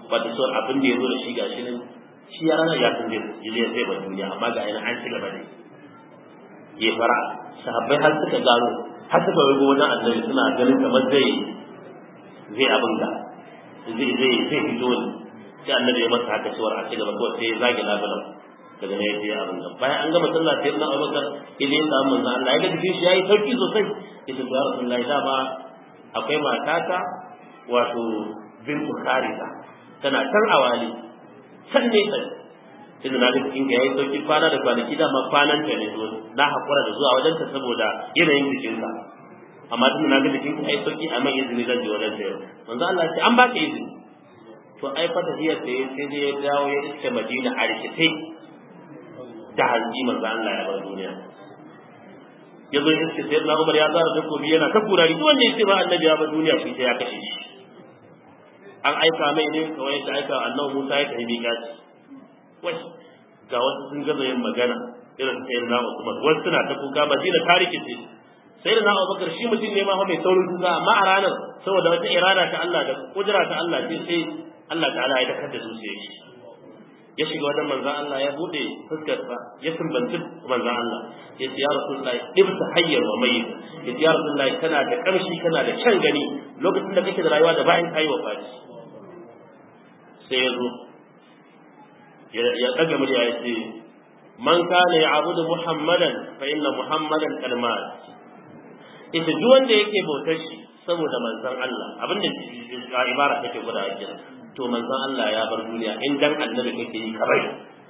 ba ta son abin da ya zo da shi gashi nan shi ya rana ya san zai zai bar duniya amma ga ina an ci gaba da ya fara sahabbai har suka gano har suka wai wani annabi suna ganin kamar zai zai abin da zai zai zai fito ne sai annabi ya masa haka cewar a ci gaba kawai sai ya zage labulan daga nan ya je abin da bayan an gama sallah sai na Abubakar idan ya samu manzo Allah ya ga jikin shi yayi sauki sosai yace ya Rasulullahi dama akwai matata wato bintu Kharisa tana can awali can ne sai tunda na ga cikin ka yayi sauki kwana da kwanaki dama kwanan ta ne na hakura da zuwa wajen ta saboda yanayin jikinka amma tunda na ga jikin ka yayi sauki amma izini zan je wajen ta yau manzo Allah ya ce an baka izini to ai fa tafiyar ta sai dai ya dawo ya iske Madina a rikitai da hanji manzo Allah ya bar duniya ya zo iske sai na Umar ya zara takobi yana ta kurari duk wanda yake ba annabi ya bar duniya shi sai ya kashe shi an aika mai ne kawai ya aika annabi Musa ya kai miƙaci wai ga wasu sun gaza yin magana irin sai na Umar wasu suna ta kuka Madina ta rikice sai da na Abubakar shi mutum ne ma fa mai saurin kuka amma a ranar saboda wata irada ta Allah da kudura ta Allah sai sai Allah ta'ala ya dakar da zuciyar shi ya shiga wajen manzan Allah ya bude fuskarsa ya sumbanci manzan Allah ya ce ya Rasulullahi ibta hayyar wa mayyit ya ce ya Rasulullahi kana da kamshi kana da kyan gani lokacin da kake da rayuwa da bayan kayi wa faci sai ya zo ya daga murya ya ce man kana ya'budu muhammadan fa inna muhammadan qad mat ita duk wanda yake bautar shi saboda manzan Allah abinda ibara take gwada a to manzon Allah ya bar duniya in dan annabi kake yi kabai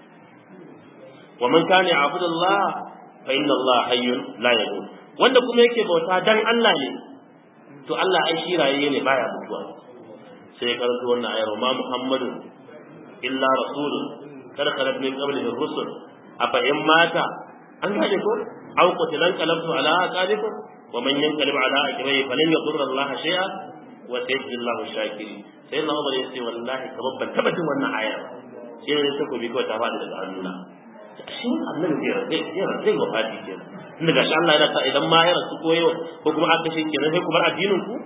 wa man kana ya'budullah fa inna Allah hayyun la yamut wanda kuma yake bauta dan Allah ne to Allah ai shi raye ne baya mutuwa sai karanto wannan ayar ma Muhammadun illa rasulun kada khalat min qablihi rusul afa in mata an gaje ko aw qutilan qalabtu ala aqabikum wa man yanqalib ala aqibihi falan yadurra Allah shay'a wa sayajzi Allahu shakirin sai na Umar ya ce wallahi kamar ban taba jin wannan aya sai ne ta gobe kawai ta fadi daga hannuna shi annabi zai zai zai zai wafati kenan inda gashi Allah yana sa idan ma ya rasu ko yau ko kuma aka shi kenan sai ku bar addinin ku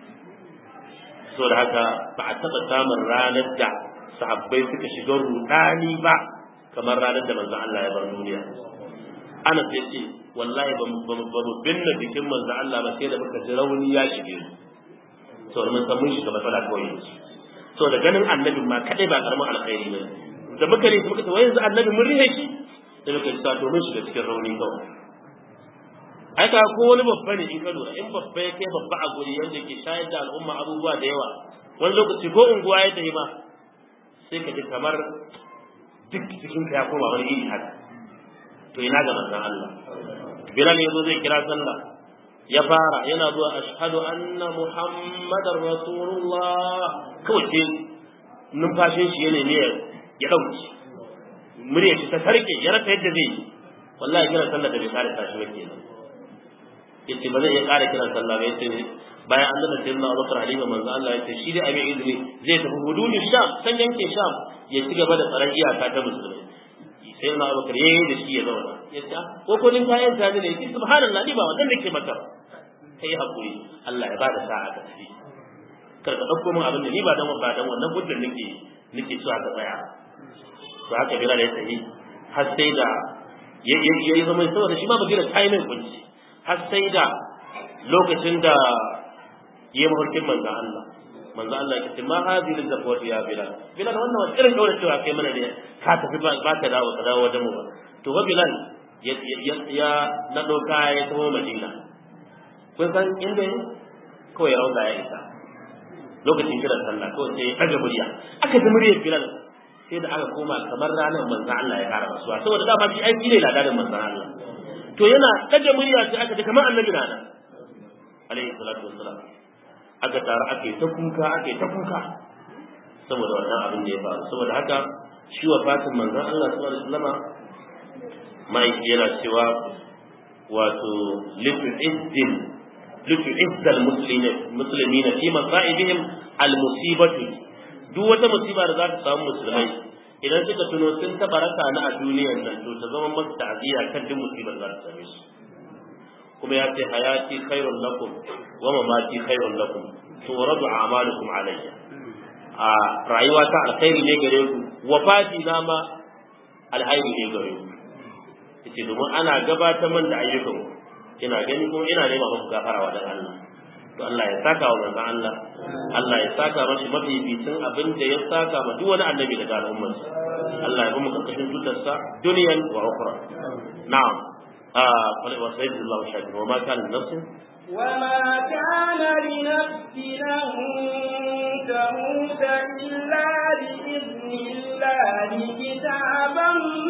so da haka ba a taba samun ranar da sahabbai suka shiga rudani ba kamar ranar da manzon Allah ya bar duniya ana sai ce wallahi ba mu binne jikin manzon Allah ba sai da muka ji rauni ya shige mu saboda mun san mun shiga matsala kawai yanzu so da ganin annabin ma kadai ba karamin alkhairi ne da muka ne muka ce wai yanzu annabi mun rihe shi da muka ce to mun shiga cikin rauni kawai ai ka ko wani babba ne in ka lura in babba ya kai babba a guri yanda ke shayar da al'umma abubuwa da yawa wani lokaci ko unguwa ya tafi ma sai ka ji kamar duk cikin ka ya koma wani iri haka to ina ga manzon Allah Bilal yazo zai kira sallah ya fara yana zuwa ashhadu anna muhammadar rasulullah kawai sai numfashin shi yana ne ya dauki murya shi ta sarke ya rasa yadda zai yi wallahi kira sallah da bai kare tashi ba kenan yace ba zai iya kare kiran sallah ba yace bayan an dana sayyidina Abubakar Halima manzo Allah yace shi dai abin izini zai tafi hududu Sham san yankin Sham ya ci gaba da tsaron iyaka ta musulmai sai na abubakar ya yi da shi ya zauna ya ce ko ko din kayan ta ne ki subhanallah ni ba wannan da ke maka kai hakuri Allah ya bada sa'a ka tafi kar ka dauko min abin da ni ba dan ba dan wannan hujjar nake nake so aka tsaya to haka bila da ya tafi har sai da ya yi zama saboda shi ma ba gina kai mai kunci har sai da lokacin da ya mafarkin manzon Allah manzo Allah ya ce ma hadhihi zakwati ya bilal bilal wannan wani irin daura cewa kai mana ne ka tafi ba ka dawo ka dawo wajen mu ba to ba bilal ya ya na doka ya taho madina kun san inda kawai rauda ya isa lokacin kiran sallah kawai sai ya ɗaga murya aka ji muryar bilal sai da aka koma kamar ranar manzo Allah ya ƙara rasuwa saboda dama shi aiki ne ladarin manzo Allah to yana ɗaga murya sai aka ji kamar annabi na nan alaihi salatu wassalam aka taru aka yi ta kuka aka yi ta kuka saboda wannan abin da ya faru saboda haka shi wa fatin manzon Allah sallallahu alaihi wasallama ma'aiki yana cewa wato litu izzin litu izzal muslimina fi masa'ibihim al musibatu duk wata musiba da za ta samu musulmai idan suka tuno sun taɓa raka na a duniyar nan to ta zama masu ta'aziyya kan duk musibar za ta same su kuma ya ce hayati khairun lakum wa mamati khairun lakum turadu a'malukum alayya a rayuwa ta alkhairi ne gare ku wafati na ma alkhairi ne gare ku yace domin ana gabatar man da ayyukan ku ina gani kuma ina nema muku gafara wa dan Allah to Allah ya saka wa manzon Allah Allah ya saka mashi mafificin abin da ya saka ma duk wani annabi daga al'ummar Allah ya kuma karkashin tutar sa duniyan wa ukhra na'am ah qul wa sayyidullahu shakir wa ma kana nafsin وما كان لنفس أن تموت إلا بإذن الله كتابا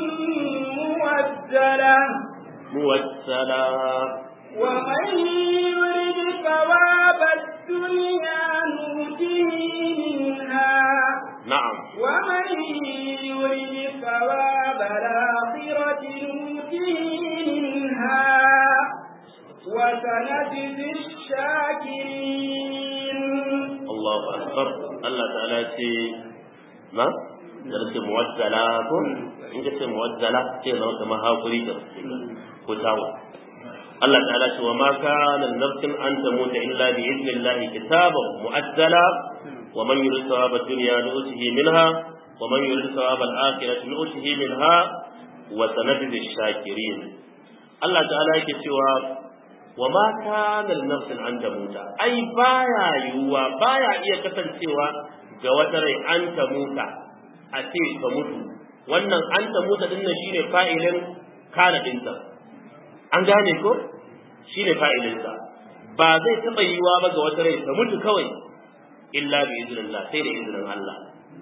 موزلا موسلا ومن يرد ثواب الدنيا نؤته منها na'am ومن يرد ثواب الآخرة نؤته منها وسنجزي الشاكرين Allahu akbar Allah ta'ala ya ce na da ce muwazzala ko in ka ce muwazzala sai zama kamar hakuri da ko tawo Allah ta'ala ce wa ma kana nafsin an tamuta illa bi idnillahi kitaban mu'azzala wa man yurid thawaba dunya nu'tihi minha wa man yurid thawaba al-akhirati nu'tihi minha wa sanajzi ash-shakirin Allah ta'ala yake cewa wa ma kana nafsin an tamuta ai baya yiwuwa baya iya kasancewa ga wata rai an tamuta a ce ka mutu wannan an tamuta din nan shine fa'ilin kana dinsa an gane ko shine fa'ilin sa ba zai taba yiwuwa ba ga wata rai ta mutu kawai illa bi idnillah sai da izinin Allah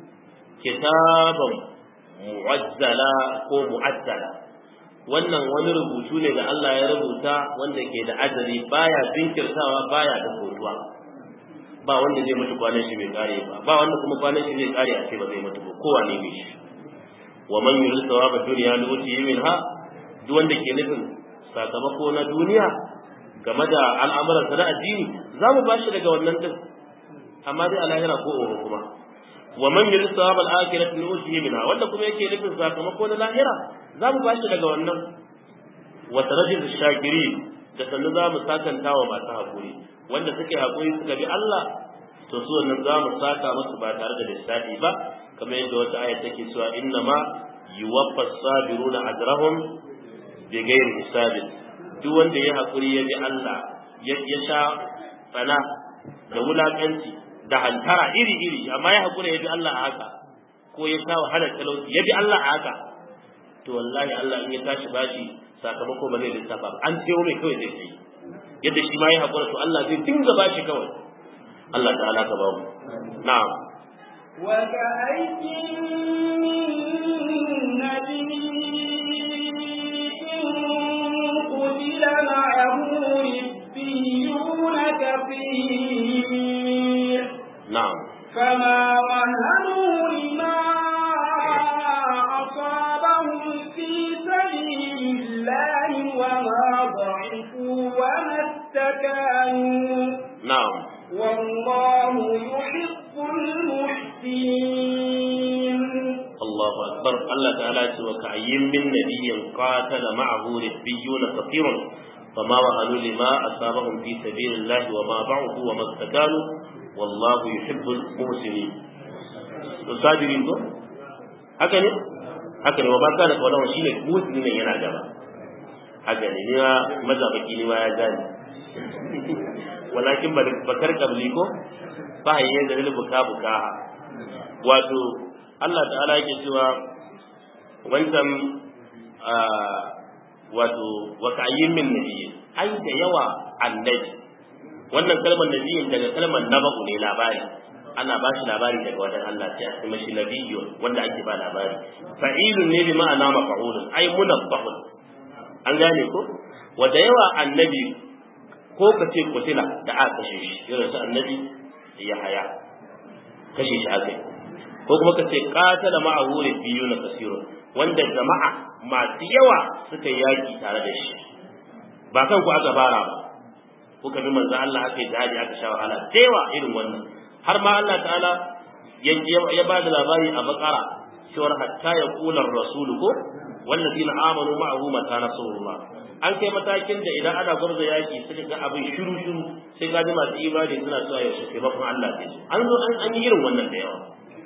kitaban mu'azzala ko mu'azzala wannan wani rubutu ne da Allah ya rubuta wanda ke da ajali baya jinkirtawa baya da kotuwa ba wanda zai mutu kwanan shi bai kare ba ba wanda kuma kwanan shi zai kare a ce ba zai mutu ba kowa ne mai shi wa man yurid thawaba dunya nuti minha duk wanda ke nufin sakamako na duniya game da al'amuran sa na addini za mu bashi daga wannan din amma dai a lahira ko oho kuma wa man yurid thawaba al-akhirati nuti minha wanda kuma yake nufin sakamako na lahira za mu bashi daga wannan wa tarajil shakiri da sannu za mu sakanta wa masu haƙuri wanda suke haƙuri suka bi Allah to su wannan za mu saka musu ba tare da lissafi ba kamar yadda wata aya take cewa inna ma yuwaffa sabiruna ajrahum bi ghairi hisabin duk wanda ya haƙuri ya bi Allah ya sha tsana da wulakanci da hantara iri iri amma ya haƙura ya bi Allah a haka ko ya sha wahalar talauci ya bi Allah a haka to wallahi Allah in ya tashi bashi sakamako ba zai lissafa ba an sayo mai kawai zai sai yadda shi ma ya haƙura to Allah zai dinga bashi kawai Allah ta'ala ka bamu na'am وكأي من نبي قتل معه ربيون كثير na'am فما وهنوا لما أصابهم في سبيل الله وما ضعفوا وما استكانوا na'am والله يحب المحسنين Allahu akbar Allah ta'ala ce wa ka'ayyin min nabiyyin qatala ma'ahu ribbiyuna kathirun fama wahanu lima asabahum fi sabilillahi wa ma ba'u wa mastakanu wallahu yuhibbul muhsinin to sabirin ko haka ne haka ne wa ba kana kawana shine muhsinin ne yana gaba haka ne ni ma mazabaki ni ma ya gani walakin bakar kabli ko ba hayyan da buka buka wato Allah ta'ala yake cewa wancan wato wa ka'ayyin min nabiyyi ai da yawa annabi wannan kalmar nabiyyin daga kalmar naba'u ne labari ana ba shi labari daga wajen Allah sai a kuma shi nabiyyun wanda ake ba labari fa'ilun ne bi ma'ana mafa'ulun ai munabbahun an gane ko wa da yawa annabi ko ka ce kutila da aka kashe shi irin su annabi ya haya kashe shi aka yi ko kuma ka ce qatala ma'ahu biyu na kasiru wanda jama'a masu yawa suka yaki tare da shi ba kan ku aka fara ba kuka bi manzo Allah aka yi jihadi aka sha wahala da yawa irin wannan har ma Allah ta'ala ya ba da labari a bakara cewar hatta ya kula rasulu ko wallazina amanu ma'ahu mata nasrullah an kai matakin da idan ana gwarza yaki suka ga abin shiru shiru sai ga ji masu imani suna cewa yaushe taimakon Allah zai zo an zo an yi irin wannan da yawa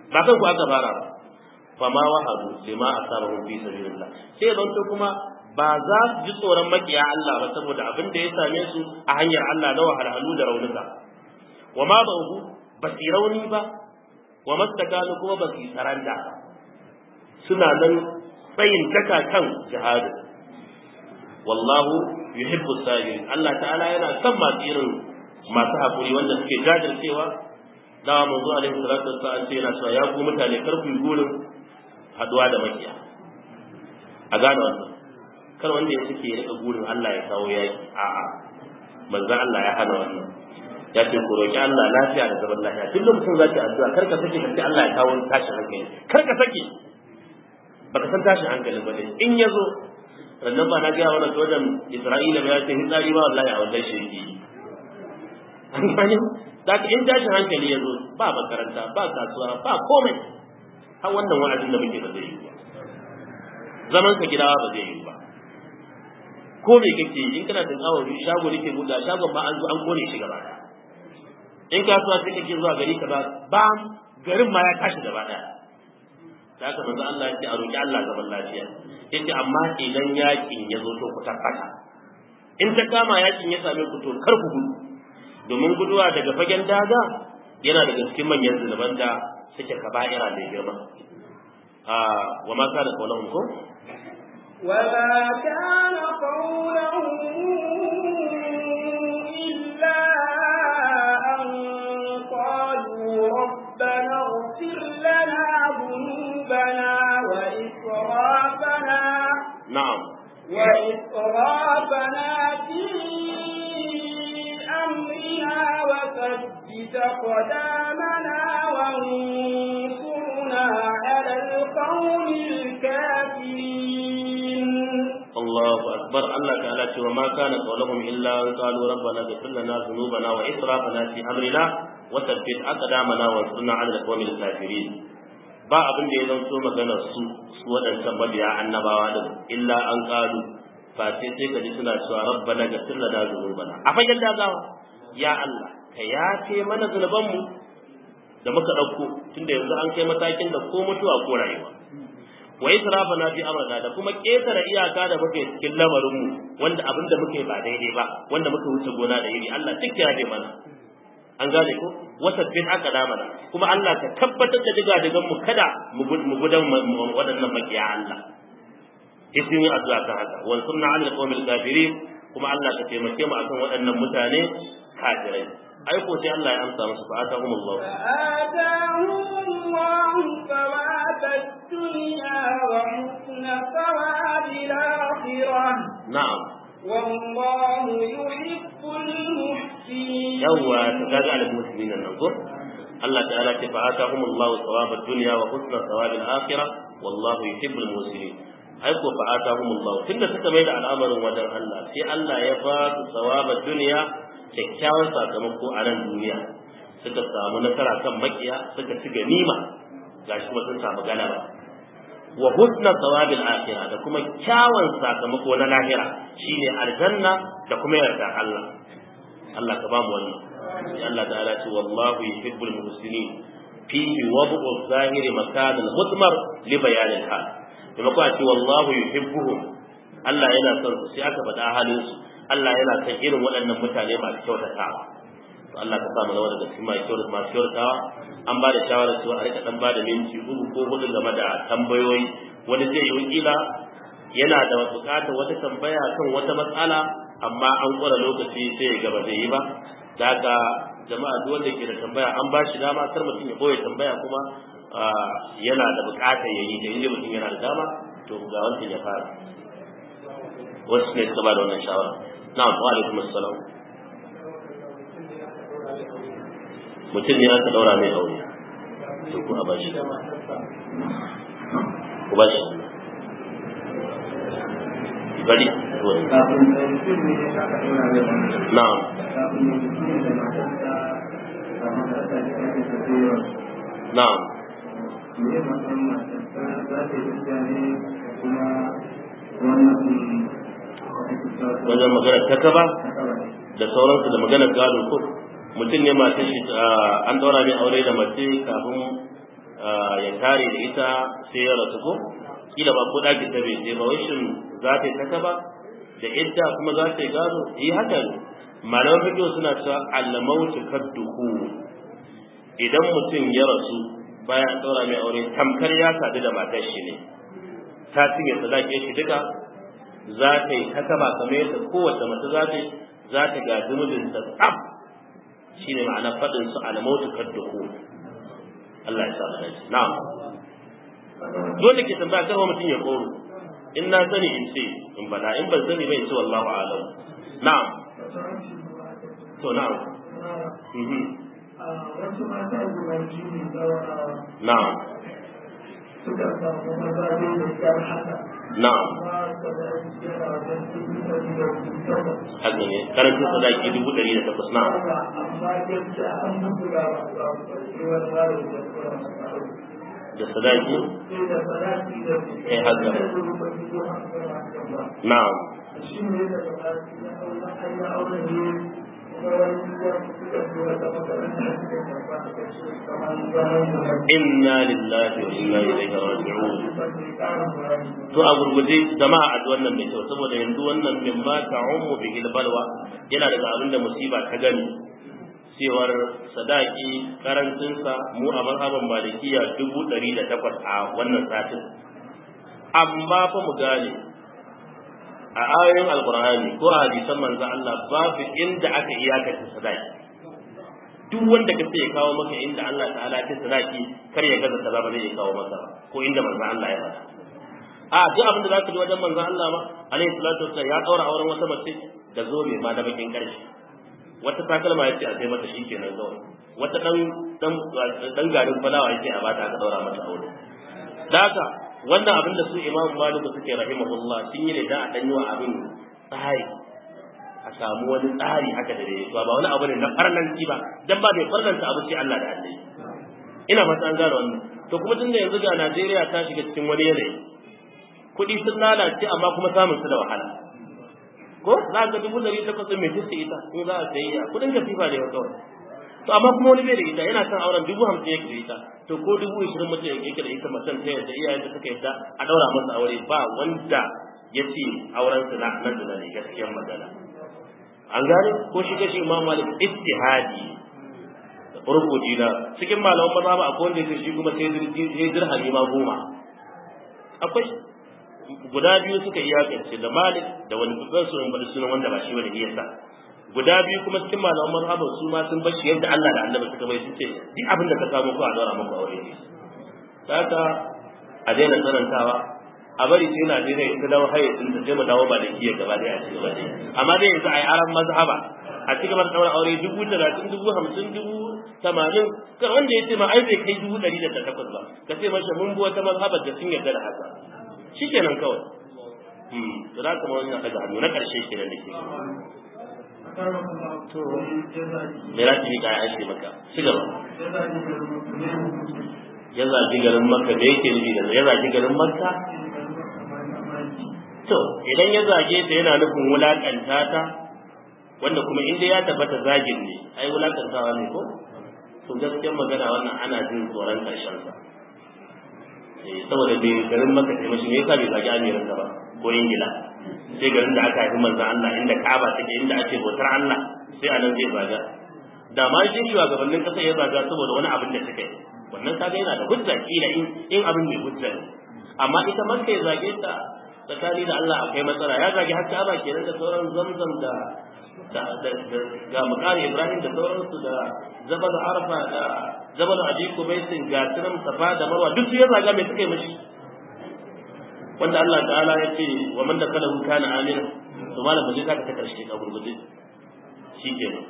ba kan ku aka fara ba fa ma wahadu lima asabahum fi sabilillah sai zan to kuma ba za su ji tsoron makiya Allah ba saboda abin da ya same su a hanyar Allah na wahalhalu da raunuka wa ma ba'u ba su rauni ba wa mastakanu kuma ba su yi saranda suna nan tsayin daka kan jihadi wallahu yuhibbu sabirin Allah ta'ala yana son masu irin masu hakuri wanda suke jajircewa dawa manzo alaihi salatu wassalam ce yana cewa ya ku mutane kar ku yi gurin haduwa da makiya a gane wannan kar wanda ya suke ya rika gurin Allah ya kawo yaki a'a manzo Allah ya hana wannan ya ce ku roki Allah lafiya da zaman lafiya duk lokacin zaki addu'a kar ka sake ka ce Allah ya kawo tashin hankali kar ka sake baka san tashin hankali ba ne in ya zo sannan ba na gaya wani sojan Isra'ila ba ya ce hitsari ba wallahi a wannan shirki an gane da in tashin hankali ya zo ba makaranta ba kasuwa ba komai har wannan wa'azin da muke ba zai yi ba zaman ka gidawa ba zai yi ba ko me kake yi in kana da kawo shago nake buɗa shagon ma an zo an kone shi gaba ɗaya in kasuwa sai kake zuwa gari kaza ba garin ma ya tashi gaba ɗaya da haka manzo Allah ya ce a roki Allah zaman lafiya yace amma idan yakin ya zo to ku tabbata in ta kama yakin ya same ku to kar ku gudu domin guduwa daga fagen daga yana daga cikin manyan zunuban da suke kaba'ira mai girma a wa ma kana qawluhum ko وما كان قولهم إلا أن قالوا ربنا اغفر لنا ذنوبنا وإسرافنا na'am وإسرافنا في أمرنا وثبت قدامنا وانصرنا على القوم الكافرين Allahu akbar Allah ta'ala ce wa ma kana qawluhum illa an qalu rabbana ighfir lana dhunubana wa israfana fi amrina wa thabbit aqdamana wa ansurna 'ala al-qawmil kafirin ba abin da ya zanto maganar su su waɗancan mabiya annabawa din illa an qalu fa sai sai kaji suna cewa rabbana ighfir lana dhunubana a fagen dagawa ya Allah ka yafe mana zunubanmu da muka ɗauko tunda yanzu an kai matakin da ko mutuwa ko rayuwa wa israfana fi amrina da kuma ketare iyaka da muke cikin lamarin mu wanda abin da muke ba daidai ba wanda muka wuce gona da iri Allah duk ya dai mana an gane ko wata bin aka da mana kuma Allah ka tabbatar da diga digan mu kada mu gudan waɗannan makiya Allah isin yi addu'a kan haka wa sunna alal qawmil kafirin kuma Allah ka taimake mu akan waɗannan mutane kafirai ai ko sai Allah ya amsa musu fa atahumullahu فآتاهم الله ثواب الدنيا وحسن ثواب الآخرة na'am والله يحب المحسنين yawwa to kaga al muslimin nan ko Allah ta'ala ce fa atahumullahu thawabad dunya wa husna thawabil akhirah wallahu yuhibbul muslimin ai ko fa atahumullahu tunda suka mai da al'amarin wajen Allah sai Allah ya ba su thawabad dunya kyakkyawan sakamako a nan duniya suka samu nasara kan makiya suka ci ganima gashi kuma sun samu galaba wa husna thawabil akhirah da kuma kyawun sakamako na lahira shine aljanna da kuma yarda Allah Allah ka ba mu wannan sai Allah ta'ala ce wallahu yuhibbul muhsinin fihi wad'u zahiri makan al-mudmar li bayan al-hal kuma ko ce wallahu yuhibbuhum Allah yana son su sai aka faɗa halin su Allah yana son irin waɗannan mutane masu kyautatawa to Allah ka sa mu zama daga cikin masu kyautatawa masu kyautatawa an ba da shawarar cewa a rika dan ba da minti uku ko hudu game da tambayoyi wani zai yi wakila yana da bukatar wata tambaya kan wata matsala amma an ƙwara lokaci sai ya gaba zai yi ba da haka jama'a duk wanda ke da tambaya an ba shi dama kar mutum ya ɓoye tambaya kuma yana da bukatar ya yi da inda mutum yana da dama to ga wancan ya fara wasu ne suka ba da wannan shawara na'am wa alaikum assalam mutum ne aka daura mai aure to ku a ba shi ku ba shi bari na'am na'am wajen magana ta kaba da sauransu da magana gado ko mutum ne masu shi an daura ne aure da mace kafin ya tare da ita sai ya rasu ko kila ba ko ɗakin ta bai je ba wai shin za ta yi ta kaba da idda kuma za ta yi gado yi haka malaman fiqh suna cewa al-mautu kadduhu idan mutum ya rasu bayan an ɗaura mai aure tamkar ya sadu da matar shi ne ta cinye sadakin shi duka za ta yi ta kaba kamar yadda kowace mace za ta yi za ta gaji mijinta tsaf shine ma'ana faɗin su al-mautu kadduhu Allah ya sa mu dace na'am dole ke tambaya kar mutum ya koro in na sani in ce in bada in ban sani bai ce wallahu a'lam na'am to na'am mhm wasu mata guda biyu ne zaurawa na'am suka samu maza ne da kyar haka na'am amma da da yana wajen dubu ɗari da takwas haka ne karancin sadaki dubu ɗari da takwas na'am amma gaskiya an mutu ga masu abu wani mara da kura masu abu da sadaki sai da sadaki da Eh, haka. da rubar biyu hamsin hamsin ba na'am shi ne da sadaki na aure an yi aure ne kuma wani wani suka fi wata makaranta suka karɓa suka ce kamar zaman da inna lillahi wa inna ilaihi raji'un ban ne ƙarin bayani to a gurguje jama'a a wannan mai kyau saboda yanzu wannan min ma ta'ummu bihi balwa yana daga abin da musiba ta gani cewar sadaki karancinsa mu a mazhaban malikiya dubu ɗari da takwas a wannan satin amma fa mu gane a ayoyin alkur'ani ko a hadisan manzo Allah babu inda aka iyakance sadaki duk wanda ka ce ya kawo maka inda Allah ta'ala ya ce sadaki kar ya gaza kaza ba zai kawo maka ba ko inda manzo Allah ya faɗa a duk abin da zaka ji wajen manzo Allah ma alaihi salatu wassalam ya daura auren wata mace da zobe ma da bakin karshe wata takalma yace a sai mata shikenan kawai wata dan dan dan garin falawa yace a bata aka daura mata aure da haka wannan abin da su Imam Malik suke rahimahullah sun yi ne da a danyo abin tsari a samu wani tsari haka da dai ba wani abu ne na farlanci ba dan ba bai farlanta abu sai Allah da Allah ina fata an gane wannan to kuma tunda yanzu ga Najeriya ta shiga cikin wani yanayi kuɗi sun lalace amma kuma samun su da wahala ko za ka dubu ɗari takwas mai fuska ita in za a sayi a kuɗin katifa ne kawai to amma kuma wani bai da ita yana son auren dubu hamsin yake da ita to ko dubu ishirin mutum yake da ita macen ta yadda iyayen da suka yadda a ɗaura masa aure ba wanda ya ce auren su na nan da ne gaskiyar magana an gane ko shi kashi imam malik istihadi rubuci na cikin malaman maza ba akwai wanda ya ce shi kuma sai dirhami ma goma akwai guda biyu suka iyakance da malik da wani kusan su bada sunan wanda ba shi wani iya sa guda biyu kuma cikin malaman mazhaban su ma sun bashi yadda Allah da Annabi suka bai sun ce duk abin da ka samu ko a dora maka aure ne haka a daina tsanantawa a bari sai Najeriya ita dawo hayyacin ta sai mu dawo ba da kiyar gaba da ya ce ba dai amma dai yanzu a yi aran mazhaba a ci gaba da daura aure dubu talatin dubu hamsin dubu tamanin kan wanda ya ce ma ai bai kai dubu ɗari da takwas ba ka ce masa mun bi wata mazhabar da sun yarda da haka shi kenan kawai da za ka mawani daga hannu na ƙarshe ke da nake to me za ki ka ya shi maka ci gaba ya zagi garin makka me yake nufi da ya zagi garin makka to idan ya zage ta yana nufin wulakanta ta wanda kuma inda ya tabbata zagin ne ai wulakantawa ne ko to gaskiyar magana wannan ana jin tsoron ƙarshen sa saboda bai garin maka sai mashi me yasa bai zagi amirin ba ko ingila sai garin da aka haifi manzon Allah inda Ka'aba take inda ake bautar Allah sai a nan zai zaga da ma shi shugabannin kasa ya zaga saboda wani abin da suka yi wannan kaga yana da hujja kila in in abin mai hujja ne amma ita makka ya zage ta tsakani da Allah akwai matsala ya zage har Ka'aba kenan da sauran zamzam da da ga mukari Ibrahim da sauransu da Jabal Arfa da Jabal Abi Kubaisin ga Tiram Safa da Marwa duk su ya zaga mai suka yi mashi wanda Allah ta'ala ya ce wa man da kalahu kana amina to malam baje ka ta karshe ka gurguje shikenan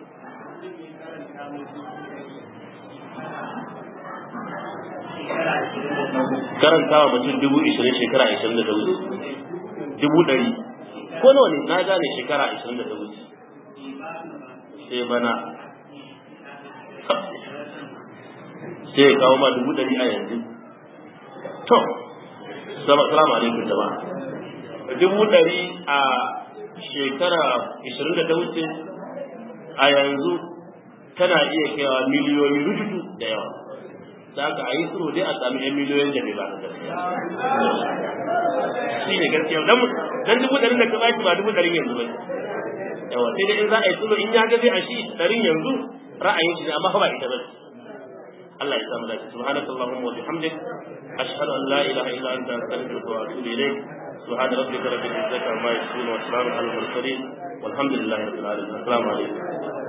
karantawa mutum dubu ishirin shekara ishirin da ta wuce dubu ɗari ko nawa ne na gane shekara ishirin da ta wuce sai bana sai ya kawo ma dubu ɗari a yanzu to salamu alaikum jama'a dubu ɗari a shekara ishirin da ta wuce a yanzu tana iya kaiwa miliyoyi rututu da yawa da aka ayi tsoro dai a sami yan miliyoyin da bai ba ka gaskiya shi ne gaskiya dan dan dubu ɗarin da ka baki ba dubu ɗarin yanzu ba yawa sai dai in za a yi tsoro in ya ga zai a shi ɗarin yanzu ra'ayin shi ne amma ba ita ba Allah ya samu dace subhanaka allahumma wa bihamdik ashhadu an la ilaha illa anta astaghfiruka wa atubu ilayk سبحان ربك رب العزة عما يصفون وسلام على المرسلين والحمد لله رب العالمين السلام عليكم